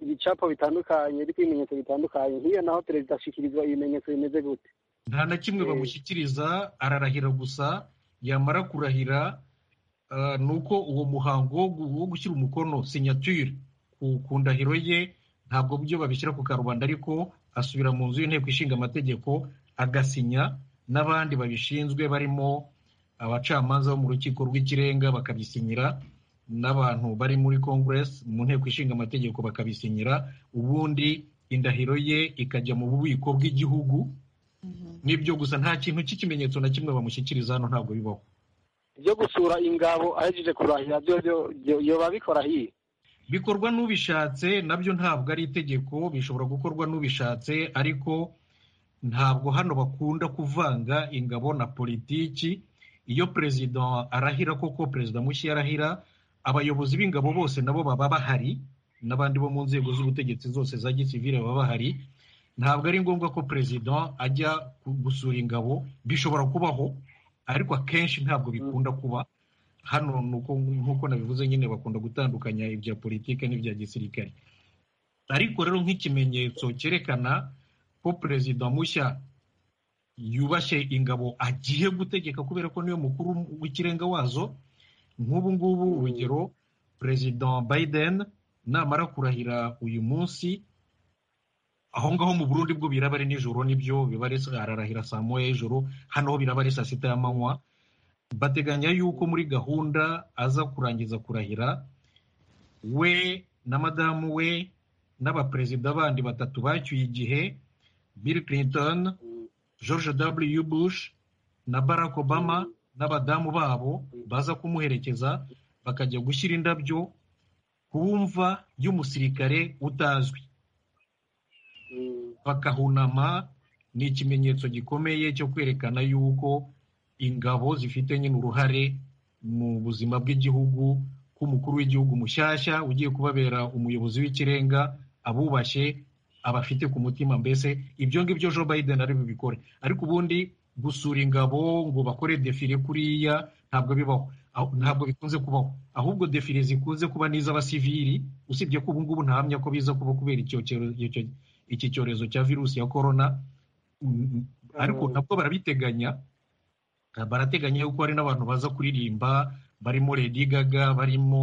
ibicapo bitandukanye ariko ibimenyetso bitandukanye nk'iyo naho perezida ashyikirizwa ibimenyetso bimeze gute nta na kimwe bamushyikiriza ararahira gusa yamara kurahira ni uko uwo muhango wo gushyira umukono sinyatire ku ndahiro ye ntabwo byo babishyira ku karubanda ariko asubira mu nzu y'inteko ishinga amategeko agasinya n'abandi babishinzwe barimo abacamanza bo mu rukiko rw'ikirenga bakabisinyira n'abantu bari muri kongeresi mu nteko ishinga amategeko bakabisinyira ubundi indahiro ye ikajya mu bubiko bw'igihugu n'ibyo gusa nta kintu cy'ikimenyetso na kimwe bamushyikiriza hano ntabwo bibaho ibyo gusura ingabo ahejeje kurahira byo babikora hiye bikorwa n'ubishatse nabyo ntabwo ari itegeko bishobora gukorwa n'ubishatse ariko ntabwo hano bakunda kuvanga ingabo na politiki iyo perezida arahira koko perezida mushya arahira abayobozi b'ingabo bose nabo baba bahari n'abandi bo mu nzego z'ubutegetsi zose za gisivire baba bahari ntabwo ari ngombwa ko perezida ajya gusura ingabo bishobora kubaho ariko akenshi ntabwo bikunda kuba hano nk'uko nabivuze nyine bakunda gutandukanya ibya politiki n'ibya gisirikare ariko rero nk'ikimenyetso cyerekana ko perezida mushya yubashye ingabo agiye gutegeka kubera ko niyo mukuru w'ikirenga wazo nk'ubu ngubu urugero perezida biden namara kurahira uyu munsi aho ngaho mu burundi bwo biraba ari nijoro nibyo biba ari ararahira saa moya y'ijoro hano ho biraba ari saa sita y'amanywa bateganya yuko muri gahunda aza kurangiza kurahira we na madamu we n'abaperezida bandi batatu bacyuye igihe bill clinton george w bush na barack obama n'abadamu babo baza kumuherekeza bakajya gushyira indabyo ku mva y'umusirikare utazwi bakahunama ni ikimenyetso gikomeye cyo kwerekana yuko ingabo zifite nyine uruhare mu buzima bw'igihugu k'umukuru w'igihugu mushyashya ugiye kubabera umuyobozi w'ikirenga abubashye abafite ku mutima mbese ibyo ngibyo joe biden ari bubikore ariko ubundi gusura ingabo ngo bakore defile kuriya ntabwo bibaho ntabwo bikunze kubaho ahubwo defile zikunze kuba n'iz'abasivili usibye ko ubungubu ntahamya ko biza kuba kubera iki cyorezo cya virusi ya korona ariko nabwo barabiteganya barateganya yuko hari n'abantu baza kuririmba barimo lady gaga barimo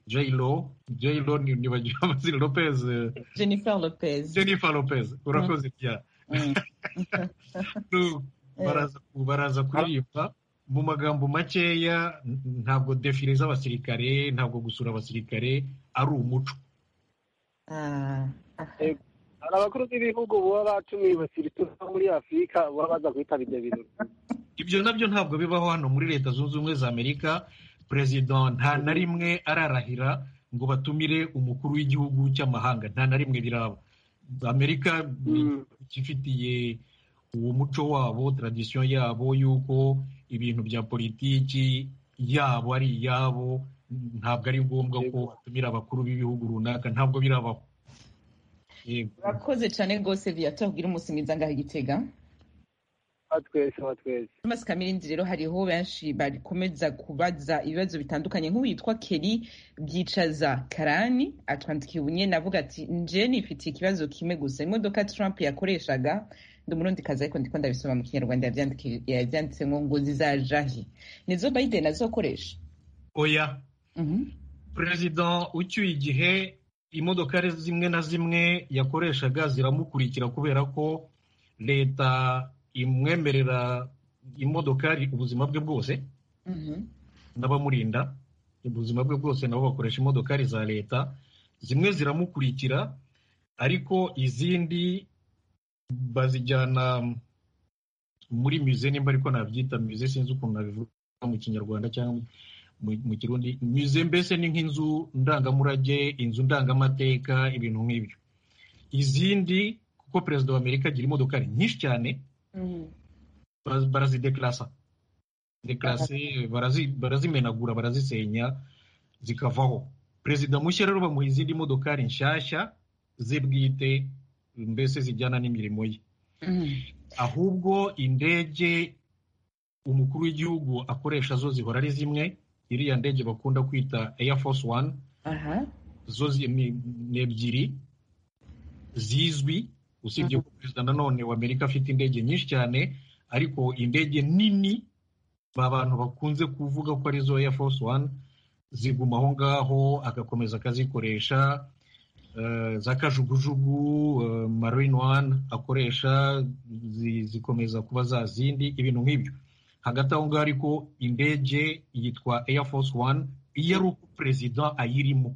jayiro jayiro ntibagira amazina lopez jennifer lopez jennifer lopez urakoze cyane baraza kuririmba mu magambo makeya ntabwo defile z'abasirikare ntabwo gusura abasirikare ari umuco hari abakuru b'ibihugu baba batumiye abasirikare muri afurika baba baza kuhitaba ibyo birori ibyo nabyo ntabwo bibaho hano muri leta zunze ubumwe za amerika perezida nta na rimwe ararahira ngo batumire umukuru w'igihugu cy'amahanga nta na rimwe biraba amerika ifitiye uwo muco wabo taradisiyo yabo y'uko ibintu bya politiki yabo ari iyabo ntabwo ari ngombwa ko batumira abakuru b'ibihugu runaka ntabwo birabaho urakoze cyane rwose viyato tubwire umusimbiza ngaho igitega twese twese amazi kamirindi rero hariho benshi bakomeza kubaza ibibazo bitandukanye nk'uwitwa keri byicaza karani atwandikiye ubunye navuga ati nje nifitiye ikibazo kimwe gusa imodoka Trump yakoreshaga ndi umurundi kazi ariko ndiko ndabisoma mu kinyarwanda yabyanditse ngo ngo zizaja he nizo Biden azokoresha oya perezida ucyuye igihe imodoka zimwe na zimwe yakoreshaga ziramukurikira kubera ko leta imwemerera imodokari ubuzima bwe bwose n'abamurinda ubuzima bwe bwose nabo bakoresha imodokari za leta zimwe ziramukurikira ariko izindi bazijyana muri mize nimba ariko nabyita mize sinzi ukuntu nabivuga mu kinyarwanda cyangwa mu kirundi mize mbese ni nk'inzu ndangamurage inzu ndangamateka ibintu nk'ibyo izindi kuko perezida wa amerika agira imodokari nyinshi cyane barazidekarasa dekarase barazimenagura barazisenya zikavaho perezida mushya rero bamuha izindi modokari nshyashya ze bwite mbese zijyana n'imirimo ye ahubwo indege umukuru w'igihugu akoresha zo zihora ari zimwe iriya ndege bakunda kwita eya force one zo ni ebyiri zizwi usibye ko perezida nanone wa amerika afite indege nyinshi cyane ariko indege nini ba bantu bakunze kuvuga ko arizo Air Force One ziguma aho ngaho agakomeza akazikoresha za kajugujugu Marine One akoresha zikomeza kuba za zindi ibintu nk'ibyo hagati aho ngaho ariko indege yitwa Air Force One iyo ari uko perezida ayirimo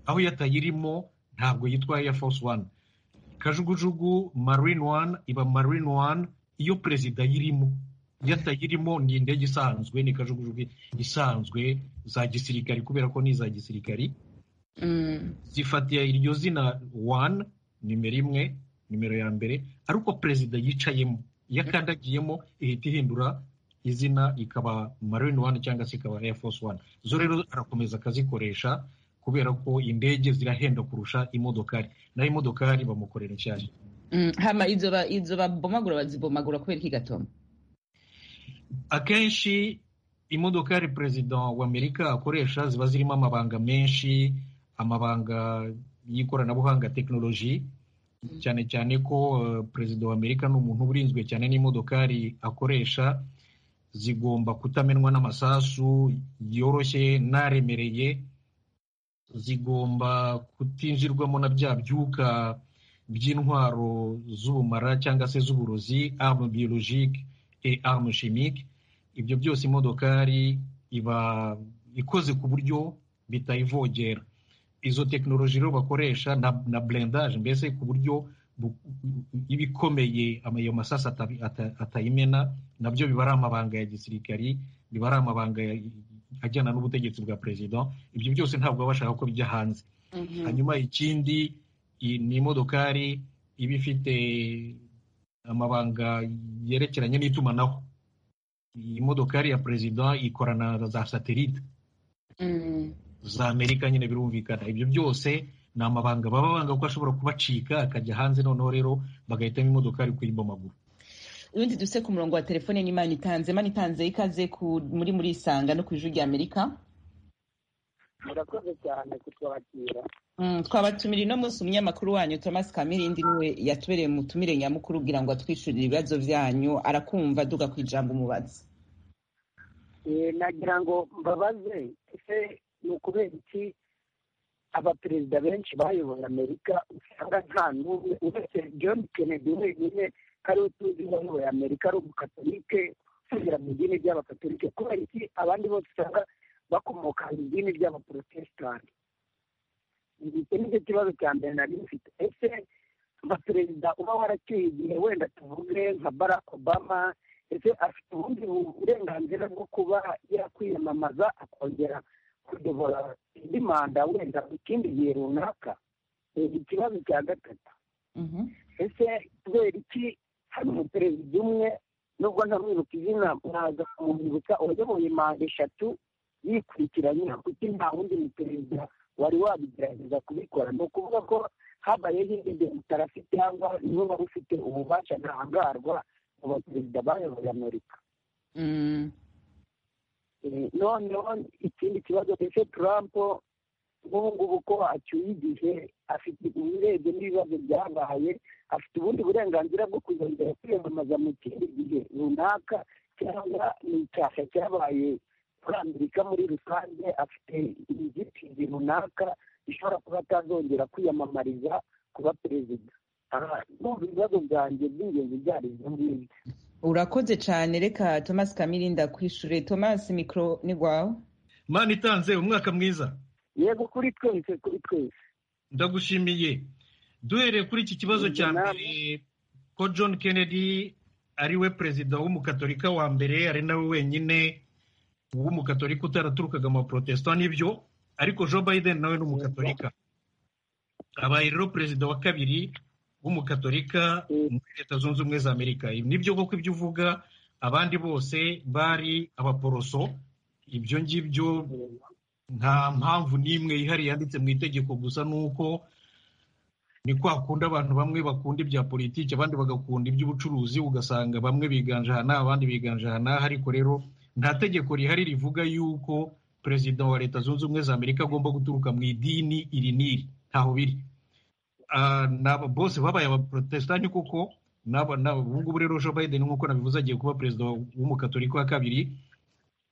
aho iyo atayirimo ntabwo yitwa Air Force One kajugujugu marine one iba marine one iyo perezida ayirimo iyo atayirimo ni indege isanzwe ni kajugujugu isanzwe za gisirikari kubera ko ni iza gisirikari zifatiye iryo zina one nimero imwe nimero ya mbere ariko perezida yicayemo iyo akandagiyemo ihita ihindura izina ikaba marine one cyangwa se ikaba air force one zo rero arakomeza akazikoresha kubera ko indege zirahenda kurusha imodokari naho imodokari bamukorera inshyashya hama izo babomagura bazibomagura kubera iki gatoma akenshi imodokari perezida wa amerika akoresha ziba zirimo amabanga menshi amabanga y'ikoranabuhanga tekinoloji cyane cyane ko perezida wa amerika ni umuntu urinzwe cyane n'imodokari akoresha zigomba kutamenwa n'amasasu yoroshye n'aremereye zigomba kutinjirwamo na bya byuka by'intwaro z'ubumara cyangwa se z'uburozi arme biologique et arme chimique ibyo byose imodokari iba ikoze ku buryo bitayivogera izo tekinoloji rero bakoresha na, na blendage mbese ku buryo iba ikomeye ayo masasa atayimena nabyo biba ari amabanga ya gisirikari biba ari amabanga ajyana n'ubutegetsi bwa perezida ibyo byose ntabwo baba bashaka ko bijya hanze hanyuma ikindi ni imodokari iba ifite amabanga yerekeranye n'itumanaho iyi modokari ya perezida ikorana na za satelite za amerika nyine birumvikana ibyo byose ni amabanga baba banga ko ashobora kubacika akajya hanze noneho rero bagahitamo imodokari kuyimbamagura ubundi duse ku murongo wa telefone n'imana itanze imana itanze ikaze muri muri isanga no ku ijwi rya amerika murakoze cyane kutwakira twabatumira ino munsi umunyamakuru wanyu thomas kamirindi niwe yatubereye umutumire nyamukuru kugira ngo atwishyurire ibibazo byanyu arakumva duga ku ijambo umubaza nagira ngo mbabaze ese ni ukubera iki abaperezida benshi bayoboye amerika usanga nta n'umwe uretse john kennedy wenyine ariwe tuzi wayoboye amerika ari umukatolike usubira mu idini ry'abakatolike kubera iki abandi bose usanga bakomoka mu idini ry'abaporotesitanti iki nicyo kibazo cya mbere nari mfite ese abaperezida uba waracyuye igihe wenda tuvuge nka barack obama ese afite ubundi burenganzira bwo kuba yakwiyamamaza akongera kuyobora indi manda wenda mu kindi gihe runaka ikibazo cya gatatu ese kubera iki hari umuperezida umwe nubwo ntamwibuka izina mwaza kumwibutsa wayoboye manda eshatu yikurikiranya kuko nta wundi muperezida wari wabigerageza kubikora ni ukuvuga ko habayeho indi demokarasi cyangwa niwe wari ufite ububasha ntahangarwa mu baperezida bayoboye amerika noneho ikindi kibazo ese trump nk'ubu ngubu ko acyuye igihe afite uburebye n'ibibazo byabaye afite ubundi burenganzira bwo kuzongera kwiyamamaza mu kindi gihe runaka cyangwa ni icyasha cyabaye muri amerika muri rusange afite inzitizi runaka ishobora kuba atazongera kwiyamamariza kuba perezida numva ibibazo byanjye by'ingenzi byari ibyo ngibyo urakoze cyane reka thomas kamirinda kwishure thomas mikoro ni rwawe mani itanze umwaka mwiza yego kuri twese kuri twese ndagushimiye duhereye kuri iki kibazo cya mbere ko john kennedy ari we perezida w'umukatolika wa mbere ari nawe wenyine w'umukatolika utaraturukaga mu baporotesitanti n'ibyo ariko joe biden nawe ni umukatolika abaye rero perezida wa kabiri w'umukatolika muri leta zunze ubumwe za amerika nibyo koko ibyo uvuga abandi bose bari abaporoso ibyo ngibyo nta mpamvu n'imwe yihariye yanditse mu itegeko gusa ni uko ni kwa kundi abantu bamwe bakunda ibya politiki abandi bagakunda iby'ubucuruzi ugasanga bamwe biganje aha n'aha abandi biganje aha n'aha ariko rero nta tegeko rihari rivuga yuko perezida wa leta zunze ubumwe za amerika agomba guturuka mu idini iri n'iri ntaho biri bose babaye abaporotesitanti kuko ubu ngubu rero joe biden nk'uko nabivuze agiye kuba perezida w'umukatolika wa kabiri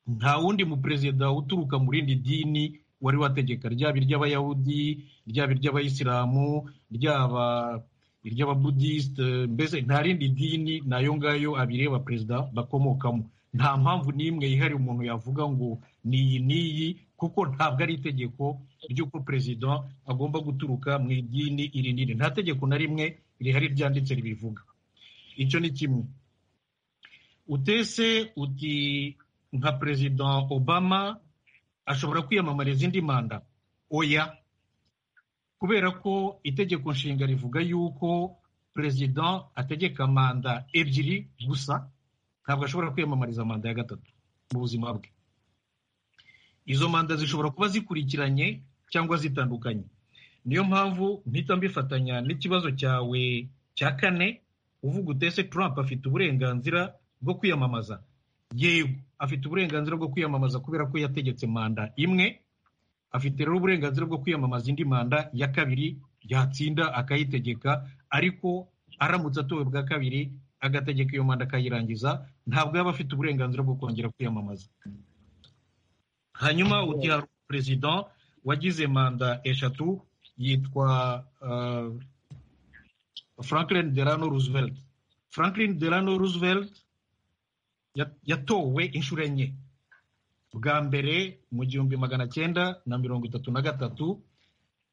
nta wundi muperezida uturuka mu rindi dini wari wategeka ryaba iry'abayahudi ryaba iry'abayisilamu ryaba iry'ababudisite mbese nta rindi dini ni ayo ngayo abiri y'abaperezida bakomokamo nta mpamvu n'imwe yihariye umuntu yavuga ngo ni iyi n'iyi kuko ntabwo ari itegeko ry'uko perezida agomba guturuka mu idini iri n'iri nta tegeko na rimwe rihari ryanditse ribivuga icyo ni kimwe utese uti nka perezida obama ashobora kwiyamamariza indi manda oya kubera ko itegeko nshinga rivuga yuko perezida ategeka manda ebyiri gusa ntabwo ashobora kwiyamamariza manda ya gatatu mu buzima bwe izo manda zishobora kuba zikurikiranye cyangwa zitandukanye niyo mpamvu mpita mbifatanya n'ikibazo cyawe cya kane uvuga utese Trump afite uburenganzira bwo kwiyamamaza yego afite uburenganzira bwo kwiyamamaza kubera ko yategetse manda imwe afite rero uburenganzira bwo kwiyamamaza indi manda ya kabiri yatsinda akayitegeka ariko aramutse atowe bwa kabiri agategeka iyo manda akayirangiza ntabwo yaba afite uburenganzira bwo kongera kwiyamamaza hanyuma ugira perezida wagize manda eshatu yitwa franklin delano roosevelt franklin delano roosevelt yatowe inshuro enye bwa mbere mu gihumbi magana cyenda na mirongo itatu na gatatu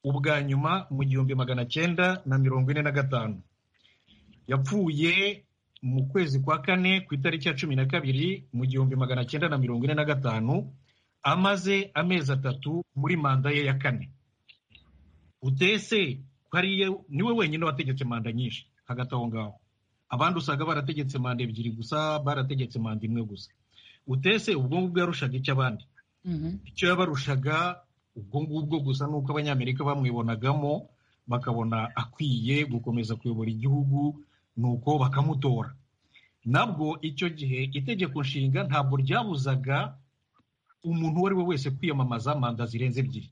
ubwa nyuma mu gihumbi magana cyenda na mirongo ine na gatanu yapfuye mu kwezi kwa kane ku itariki ya cumi na kabiri mu gihumbi magana cyenda na mirongo ine na gatanu amaze amezi atatu muri manda ye ya kane utese hariya niwe wenyine wategetse manda nyinshi hagati aho ngaho abandi usanga barategetse manda ebyiri gusa barategetse manda imwe gusa utese ubwo ngubwo yarushaga icyo abandi icyo yabarushaga ubwo ngubwo gusa ni uko abanyamerika bamwibonagamo bakabona akwiye gukomeza kuyobora igihugu nuko bakamutora nabwo icyo gihe itegeko nshinga ntabwo ryabuzaga umuntu uwo ari we wese kwiyamamaza manda zirenze ebyiri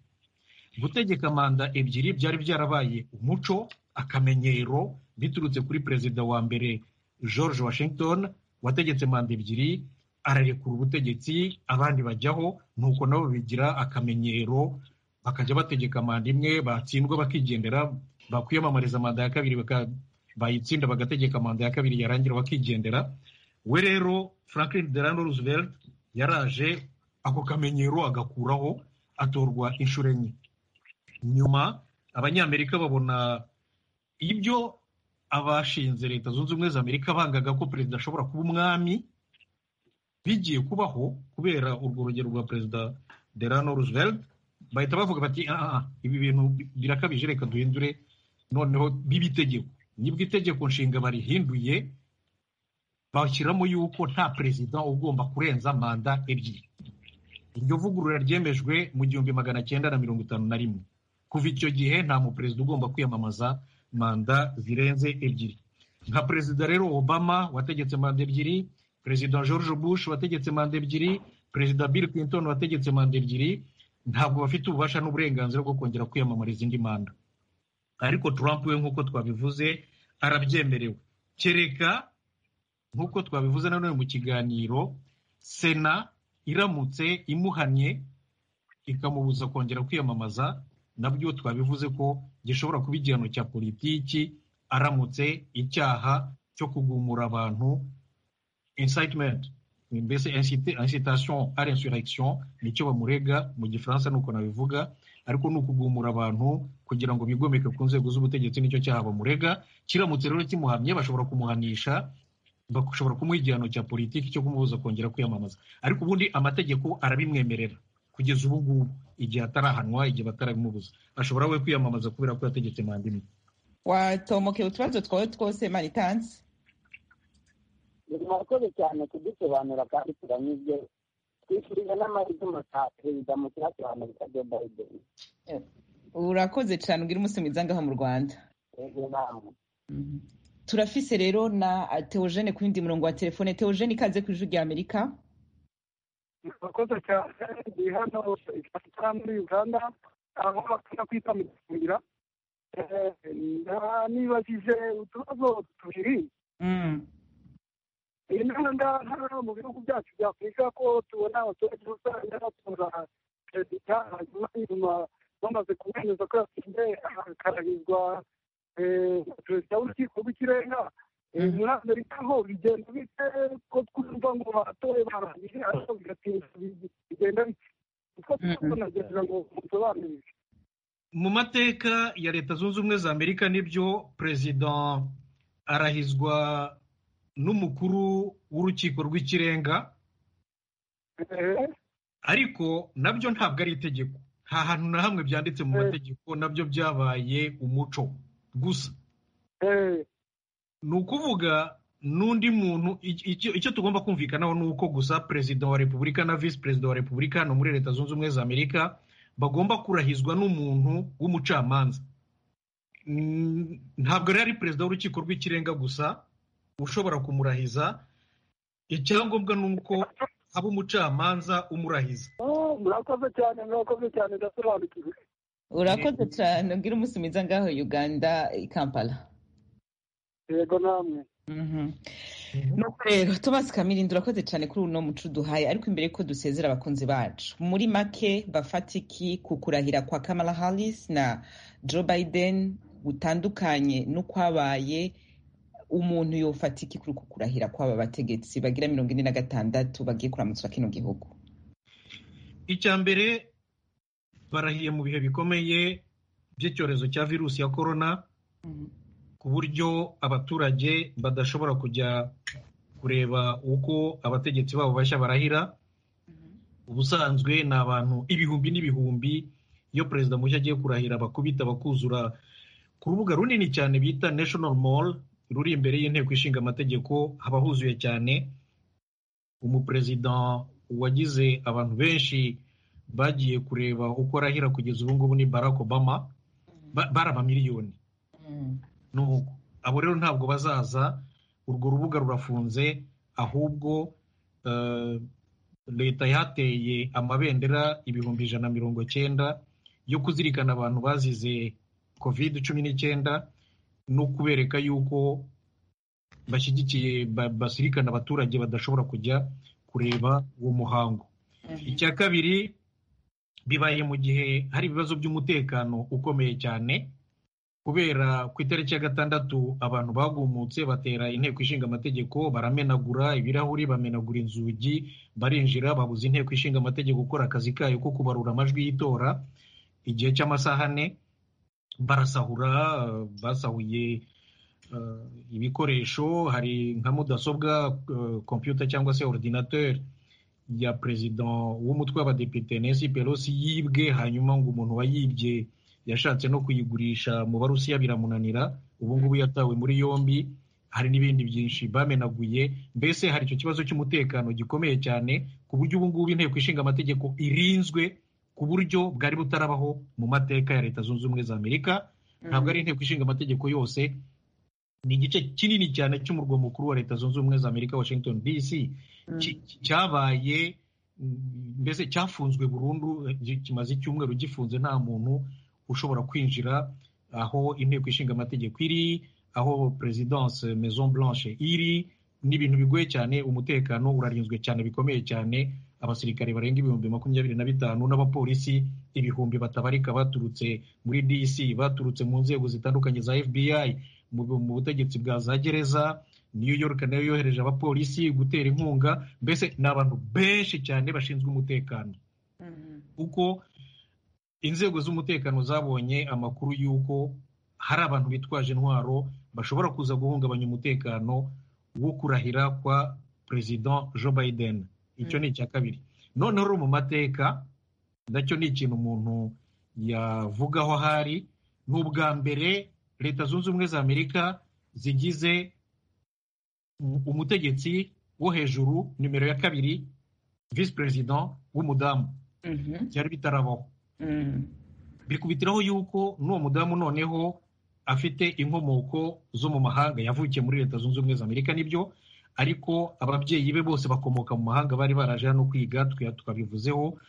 gutegeka manda ebyiri byari byarabaye umuco akamenyero biturutse kuri perezida wa mbere george washington wategetse manda ebyiri ararekura ubutegetsi abandi bajyaho nuko nabo bigira akamenyero bakajya bategeka manda imwe batsindwa bakigendera bakwiyamamariza manda ya kabiri bayitsinda bagategeka manda ya kabiri yarangira bakigendera we rero franklin delano roosevelt yaraje ako kamenyero agakuraho atorwa inshuro enye nyuma abanyamerika babona ibyo abashinze leta zunze ubumwe za amerika bangaga ko perezida ashobora kuba umwami bigiye kubaho kubera urwo rugero rwa perezida delano roosevelt bahita bavuga bati aha ibi bintu birakabije reka duhindure noneho biba itegeko nibwo itegeko nshinga barihinduye bashyiramo yuko nta perezida ugomba kurenza manda ebyiri iryo vugurura ryemejwe mu gihumbi magana cyenda na mirongo itanu na rimwe kuva icyo gihe nta muperezida ugomba kwiyamamaza manda zirenze ebyiri nka perezida rero obama wategetse manda ebyiri perezida george bush wategetse manda ebyiri perezida bill clinton wategetse manda ebyiri ntabwo bafite ububasha n'uburenganzira bwo kongera kwiyamamariza indi manda ariko Trump we nk'uko twabivuze arabyemerewe kereka nk'uko twabivuze nanone mu kiganiro sena iramutse imuhannye ikamubuza kongera kwiyamamaza nabyo twabivuze ko gishobora kuba igihano cya politiki aramutse icyaha cyo kugumura abantu insitementi mbese incitasiyo ari insurekisiyo nicyo bamurega mu gifaransa nuko nabivuga ariko ni ukugumura abantu kugira ngo bigomeke ku nzego z'ubutegetsi nicyo cyaha bamurega kiramutse rero kimuhamye bashobora kumuhanisha bashobora kumuha igihano cya politiki cyo kumubuza kongera kwiyamamaza ariko ubundi amategeko arabimwemerera kugeza ubu ngubu igihe atarahanwa igihe batarabimubuza ashobora we kwiyamamaza kubera ko yategetse manda imwe watomoke utubazo twawe twose maritansi murakoze cyane kudusobanura kandi turanyuzwe twifurije n'amahitamo ka perezida mukira wa amerika jo biden urakoze cyane ubwira umunsi mwiza ngaho mu rwanda turafise rero na teogene ku yindi murongo wa telefone teogene ikaze ku ijwi rya amerika murakoze cyane ndi hano ikara muri uganda aho bakunda kwita mu gifungira nibajije utubazo tubiri intanda hano mu bihugu byacu bya afurika ko tubona abaturage rusange batora perezida hanyuma nyuma bamaze kumwemeza ko yatsinze akarahirwa perezida w'urukiko rw'ikirenga muri amerika ho bigenda bite ko twumva ngo batoye barangije ariko bigatinda bigenda bite utwo twose nagereza ngo musobanurire mu mateka ya leta zunze ubumwe za amerika nibyo perezida arahizwa n'umukuru w'urukiko rw'ikirenga ariko nabyo ntabwo ari itegeko nta hantu na hamwe byanditse mu mategeko nabyo byabaye umuco gusa ni ukuvuga n'undi muntu icyo tugomba kumvikanaho ni uko gusa perezida wa repubulika na visi perezida wa repubulika hano muri leta zunze ubumwe za amerika bagomba kurahizwa n'umuntu w'umucamanza ntabwo rero ari perezida w'urukiko rw'ikirenga gusa ushobora kumurahiza icyangombwa ni uko haba umucamanza umurahiza murakoze cyane murakoze cyane ndasobanukiwe urakoze cyane ubwira umunsi mwiza ngaho uganda i kampala yego namwe nuko rero tubasi kamiri urakoze cyane kuri uno muco duhaye ariko imbere y'uko dusezera abakunzi bacu muri make bafatiki ku kurahira kwa kamala harris na joe biden gutandukanye n'ukwabaye umuntu yofatiki kuri uku kurahira kw'aba bategetsi bagira mirongo ine na gatandatu bagiye kuramutsa kino gihugu icya mbere barahiye mu bihe bikomeye by'icyorezo cya virusi ya korona ku buryo abaturage badashobora kujya kureba uko abategetsi babo bashya barahira ubusanzwe ni abantu ibihumbi n'ibihumbi iyo perezida mushya agiye kurahira bakubita bakuzura ku rubuga runini cyane bita national mall ruri imbere y'inteko ishinga amategeko haba huzuye cyane umuperezida wagize abantu benshi bagiye kureba uko arahira kugeza ubu ngubu ni barack obama bari abamiliyoni nuko abo rero ntabwo bazaza urwo rubuga rurafunze ahubwo eh, leta yateye amabendera ibihumbi ijana na mirongo cyenda yo kuzirikana abantu bazize covid cumi n'icyenda no kubereka yuko bashyigikiye ba- basirikana abaturage badashobora kujya kureba uwo muhango icya kabiri bibaye mu gihe hari ibibazo by'umutekano ukomeye cyane kubera ku itariki ya gatandatu abantu bagumutse batera inteko ishinga amategeko baramenagura ibirahuri bamenagura inzugi barinjira babuza inteko ishinga amategeko gukora akazi kayo ko kubarura amajwi y'itora igihe cy'amasaha ane barasahura eh, basahuye eh, ibikoresho hari nka mudasobwa eh, kompiyuta cyangwa se ordinateur ya perezida w'umutwe w'abadepite Nancy Pelosi yibwe hanyuma ngo umuntu wayibye yashatse no kuyigurisha mu barusiya biramunanira ubu ngubu yatawe muri yombi hari n'ibindi byinshi bamenaguye mbese hari icyo kibazo cy'umutekano gikomeye cyane ku buryo ubu ngubu inteko ishinga amategeko irinzwe ku buryo bwari butarabaho mu mateka ya leta zunze ubumwe za amerika ntabwo ari inteko ishinga amategeko yose ni igice kinini cyane cy'umurwa mukuru wa leta zunze ubumwe za amerika washington dc ki- ki- cyabaye mm, mbese cyafunzwe burundu eh, gi- kimaze icyumweru gifunze nta muntu ushobora kwinjira aho inteko ishinga amategeko iri aho perezidanse maison blanche iri ni ibintu bigoye cyane umutekano urarinzwe cyane bikomeye cyane abasirikare barenga ibihumbi makumyabiri na bitanu n'abapolisi ibihumbi batabarika baturutse muri dc baturutse mu nzego zitandukanye za fbi mu mu butegetsi bwa za gereza new york nayo yohereje abapolisi gutera inkunga mbese ni abantu benshi cyane bashinzwe umutekano kuko inzego z'umutekano zabonye amakuru y'uko hari abantu bitwaje intwaro bashobora kuza guhungabanya umutekano wo kurahira kwa perezida joe biden icyo ni icya kabiri noneho rero mu mateka nacyo ni ikintu umuntu yavugaho ahari ni ubwa mbere leta zunze ubumwe za amerika zigize um- umutegetsi wo hejuru nimero ya kabiri visi perezida w'umudamu byari bitarabaho bikubitiraho yuko n'uwo mudamu noneho afite inkomoko zo mu mahanga yavukiye muri leta zunze ubumwe za amerika nibyo ariko ababyeyi be bose bakomoka mu mahanga bari baraje hano kwiga twa- twabivuzeho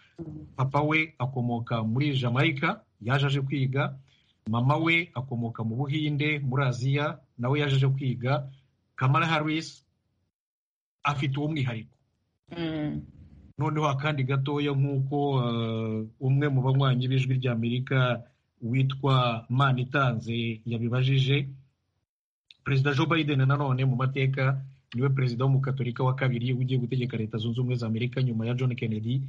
papa we akomoka muri jamaica yaje aje kwiga mama we akomoka mu buhinde muri aziya nawe yaje aje kwiga kamala harris afite uwo mwihariko noneho akandi gatoya nk'uko eh, umwe mu banywanyi b'ijwi ry'amerika witwa manitanze yabibajije perezida joe biden nanone mu mateka niwe perezida w'umukatolika wa kabiri ugiye gutegeka leta zunze ubumwe za amerika nyuma ya john kennedy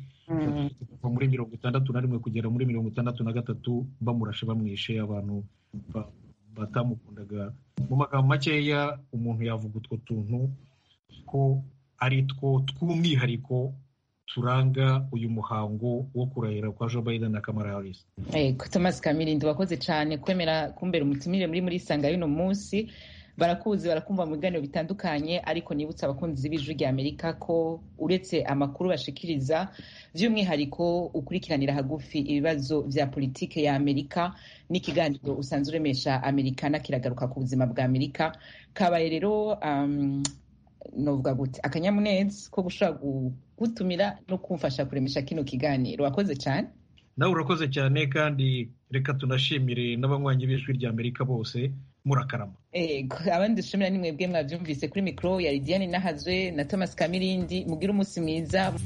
kuva muri mirongo itandatu na rimwe kugera muri mirongo itandatu na gatatu bamurashe bamwishe abantu ba- batamukundaga mu magambo makeya umuntu yavuga utwo tuntu ko ari two tw'umwihariko turanga uyu muhango wo kurahira kwa joe biden na kamara harris Ego, Thomas Kamilindi wakoze cyane kwemera kumbera umutumire muri muri isanga y'uno munsi barakuzi barakumva mu biganiro bitandukanye ariko nibutsa abakunzi b'ijwi rya Amerika ko uretse amakuru bashikiriza by'umwihariko ukurikiranira hagufi ibibazo bya politike ya Amerika n'ikiganiro usanzwe uremesha Amerikana kiragaruka ku buzima bwa Amerika kabaye rero um, novuga gute akanyamuneza ko gushobora gutumira no kumfasha kuremesha kino kiganiro wakoze cyane nawe urakoze cyane kandi reka tunashimire n'abanywanyi b'ijwi ry'amerika bose murakarama abandi dushimira ni mwebwe mwabyumvise kuri mikoro ya Lidiane Nahazwe na Thomas Kamirindi mugire umunsi mwiza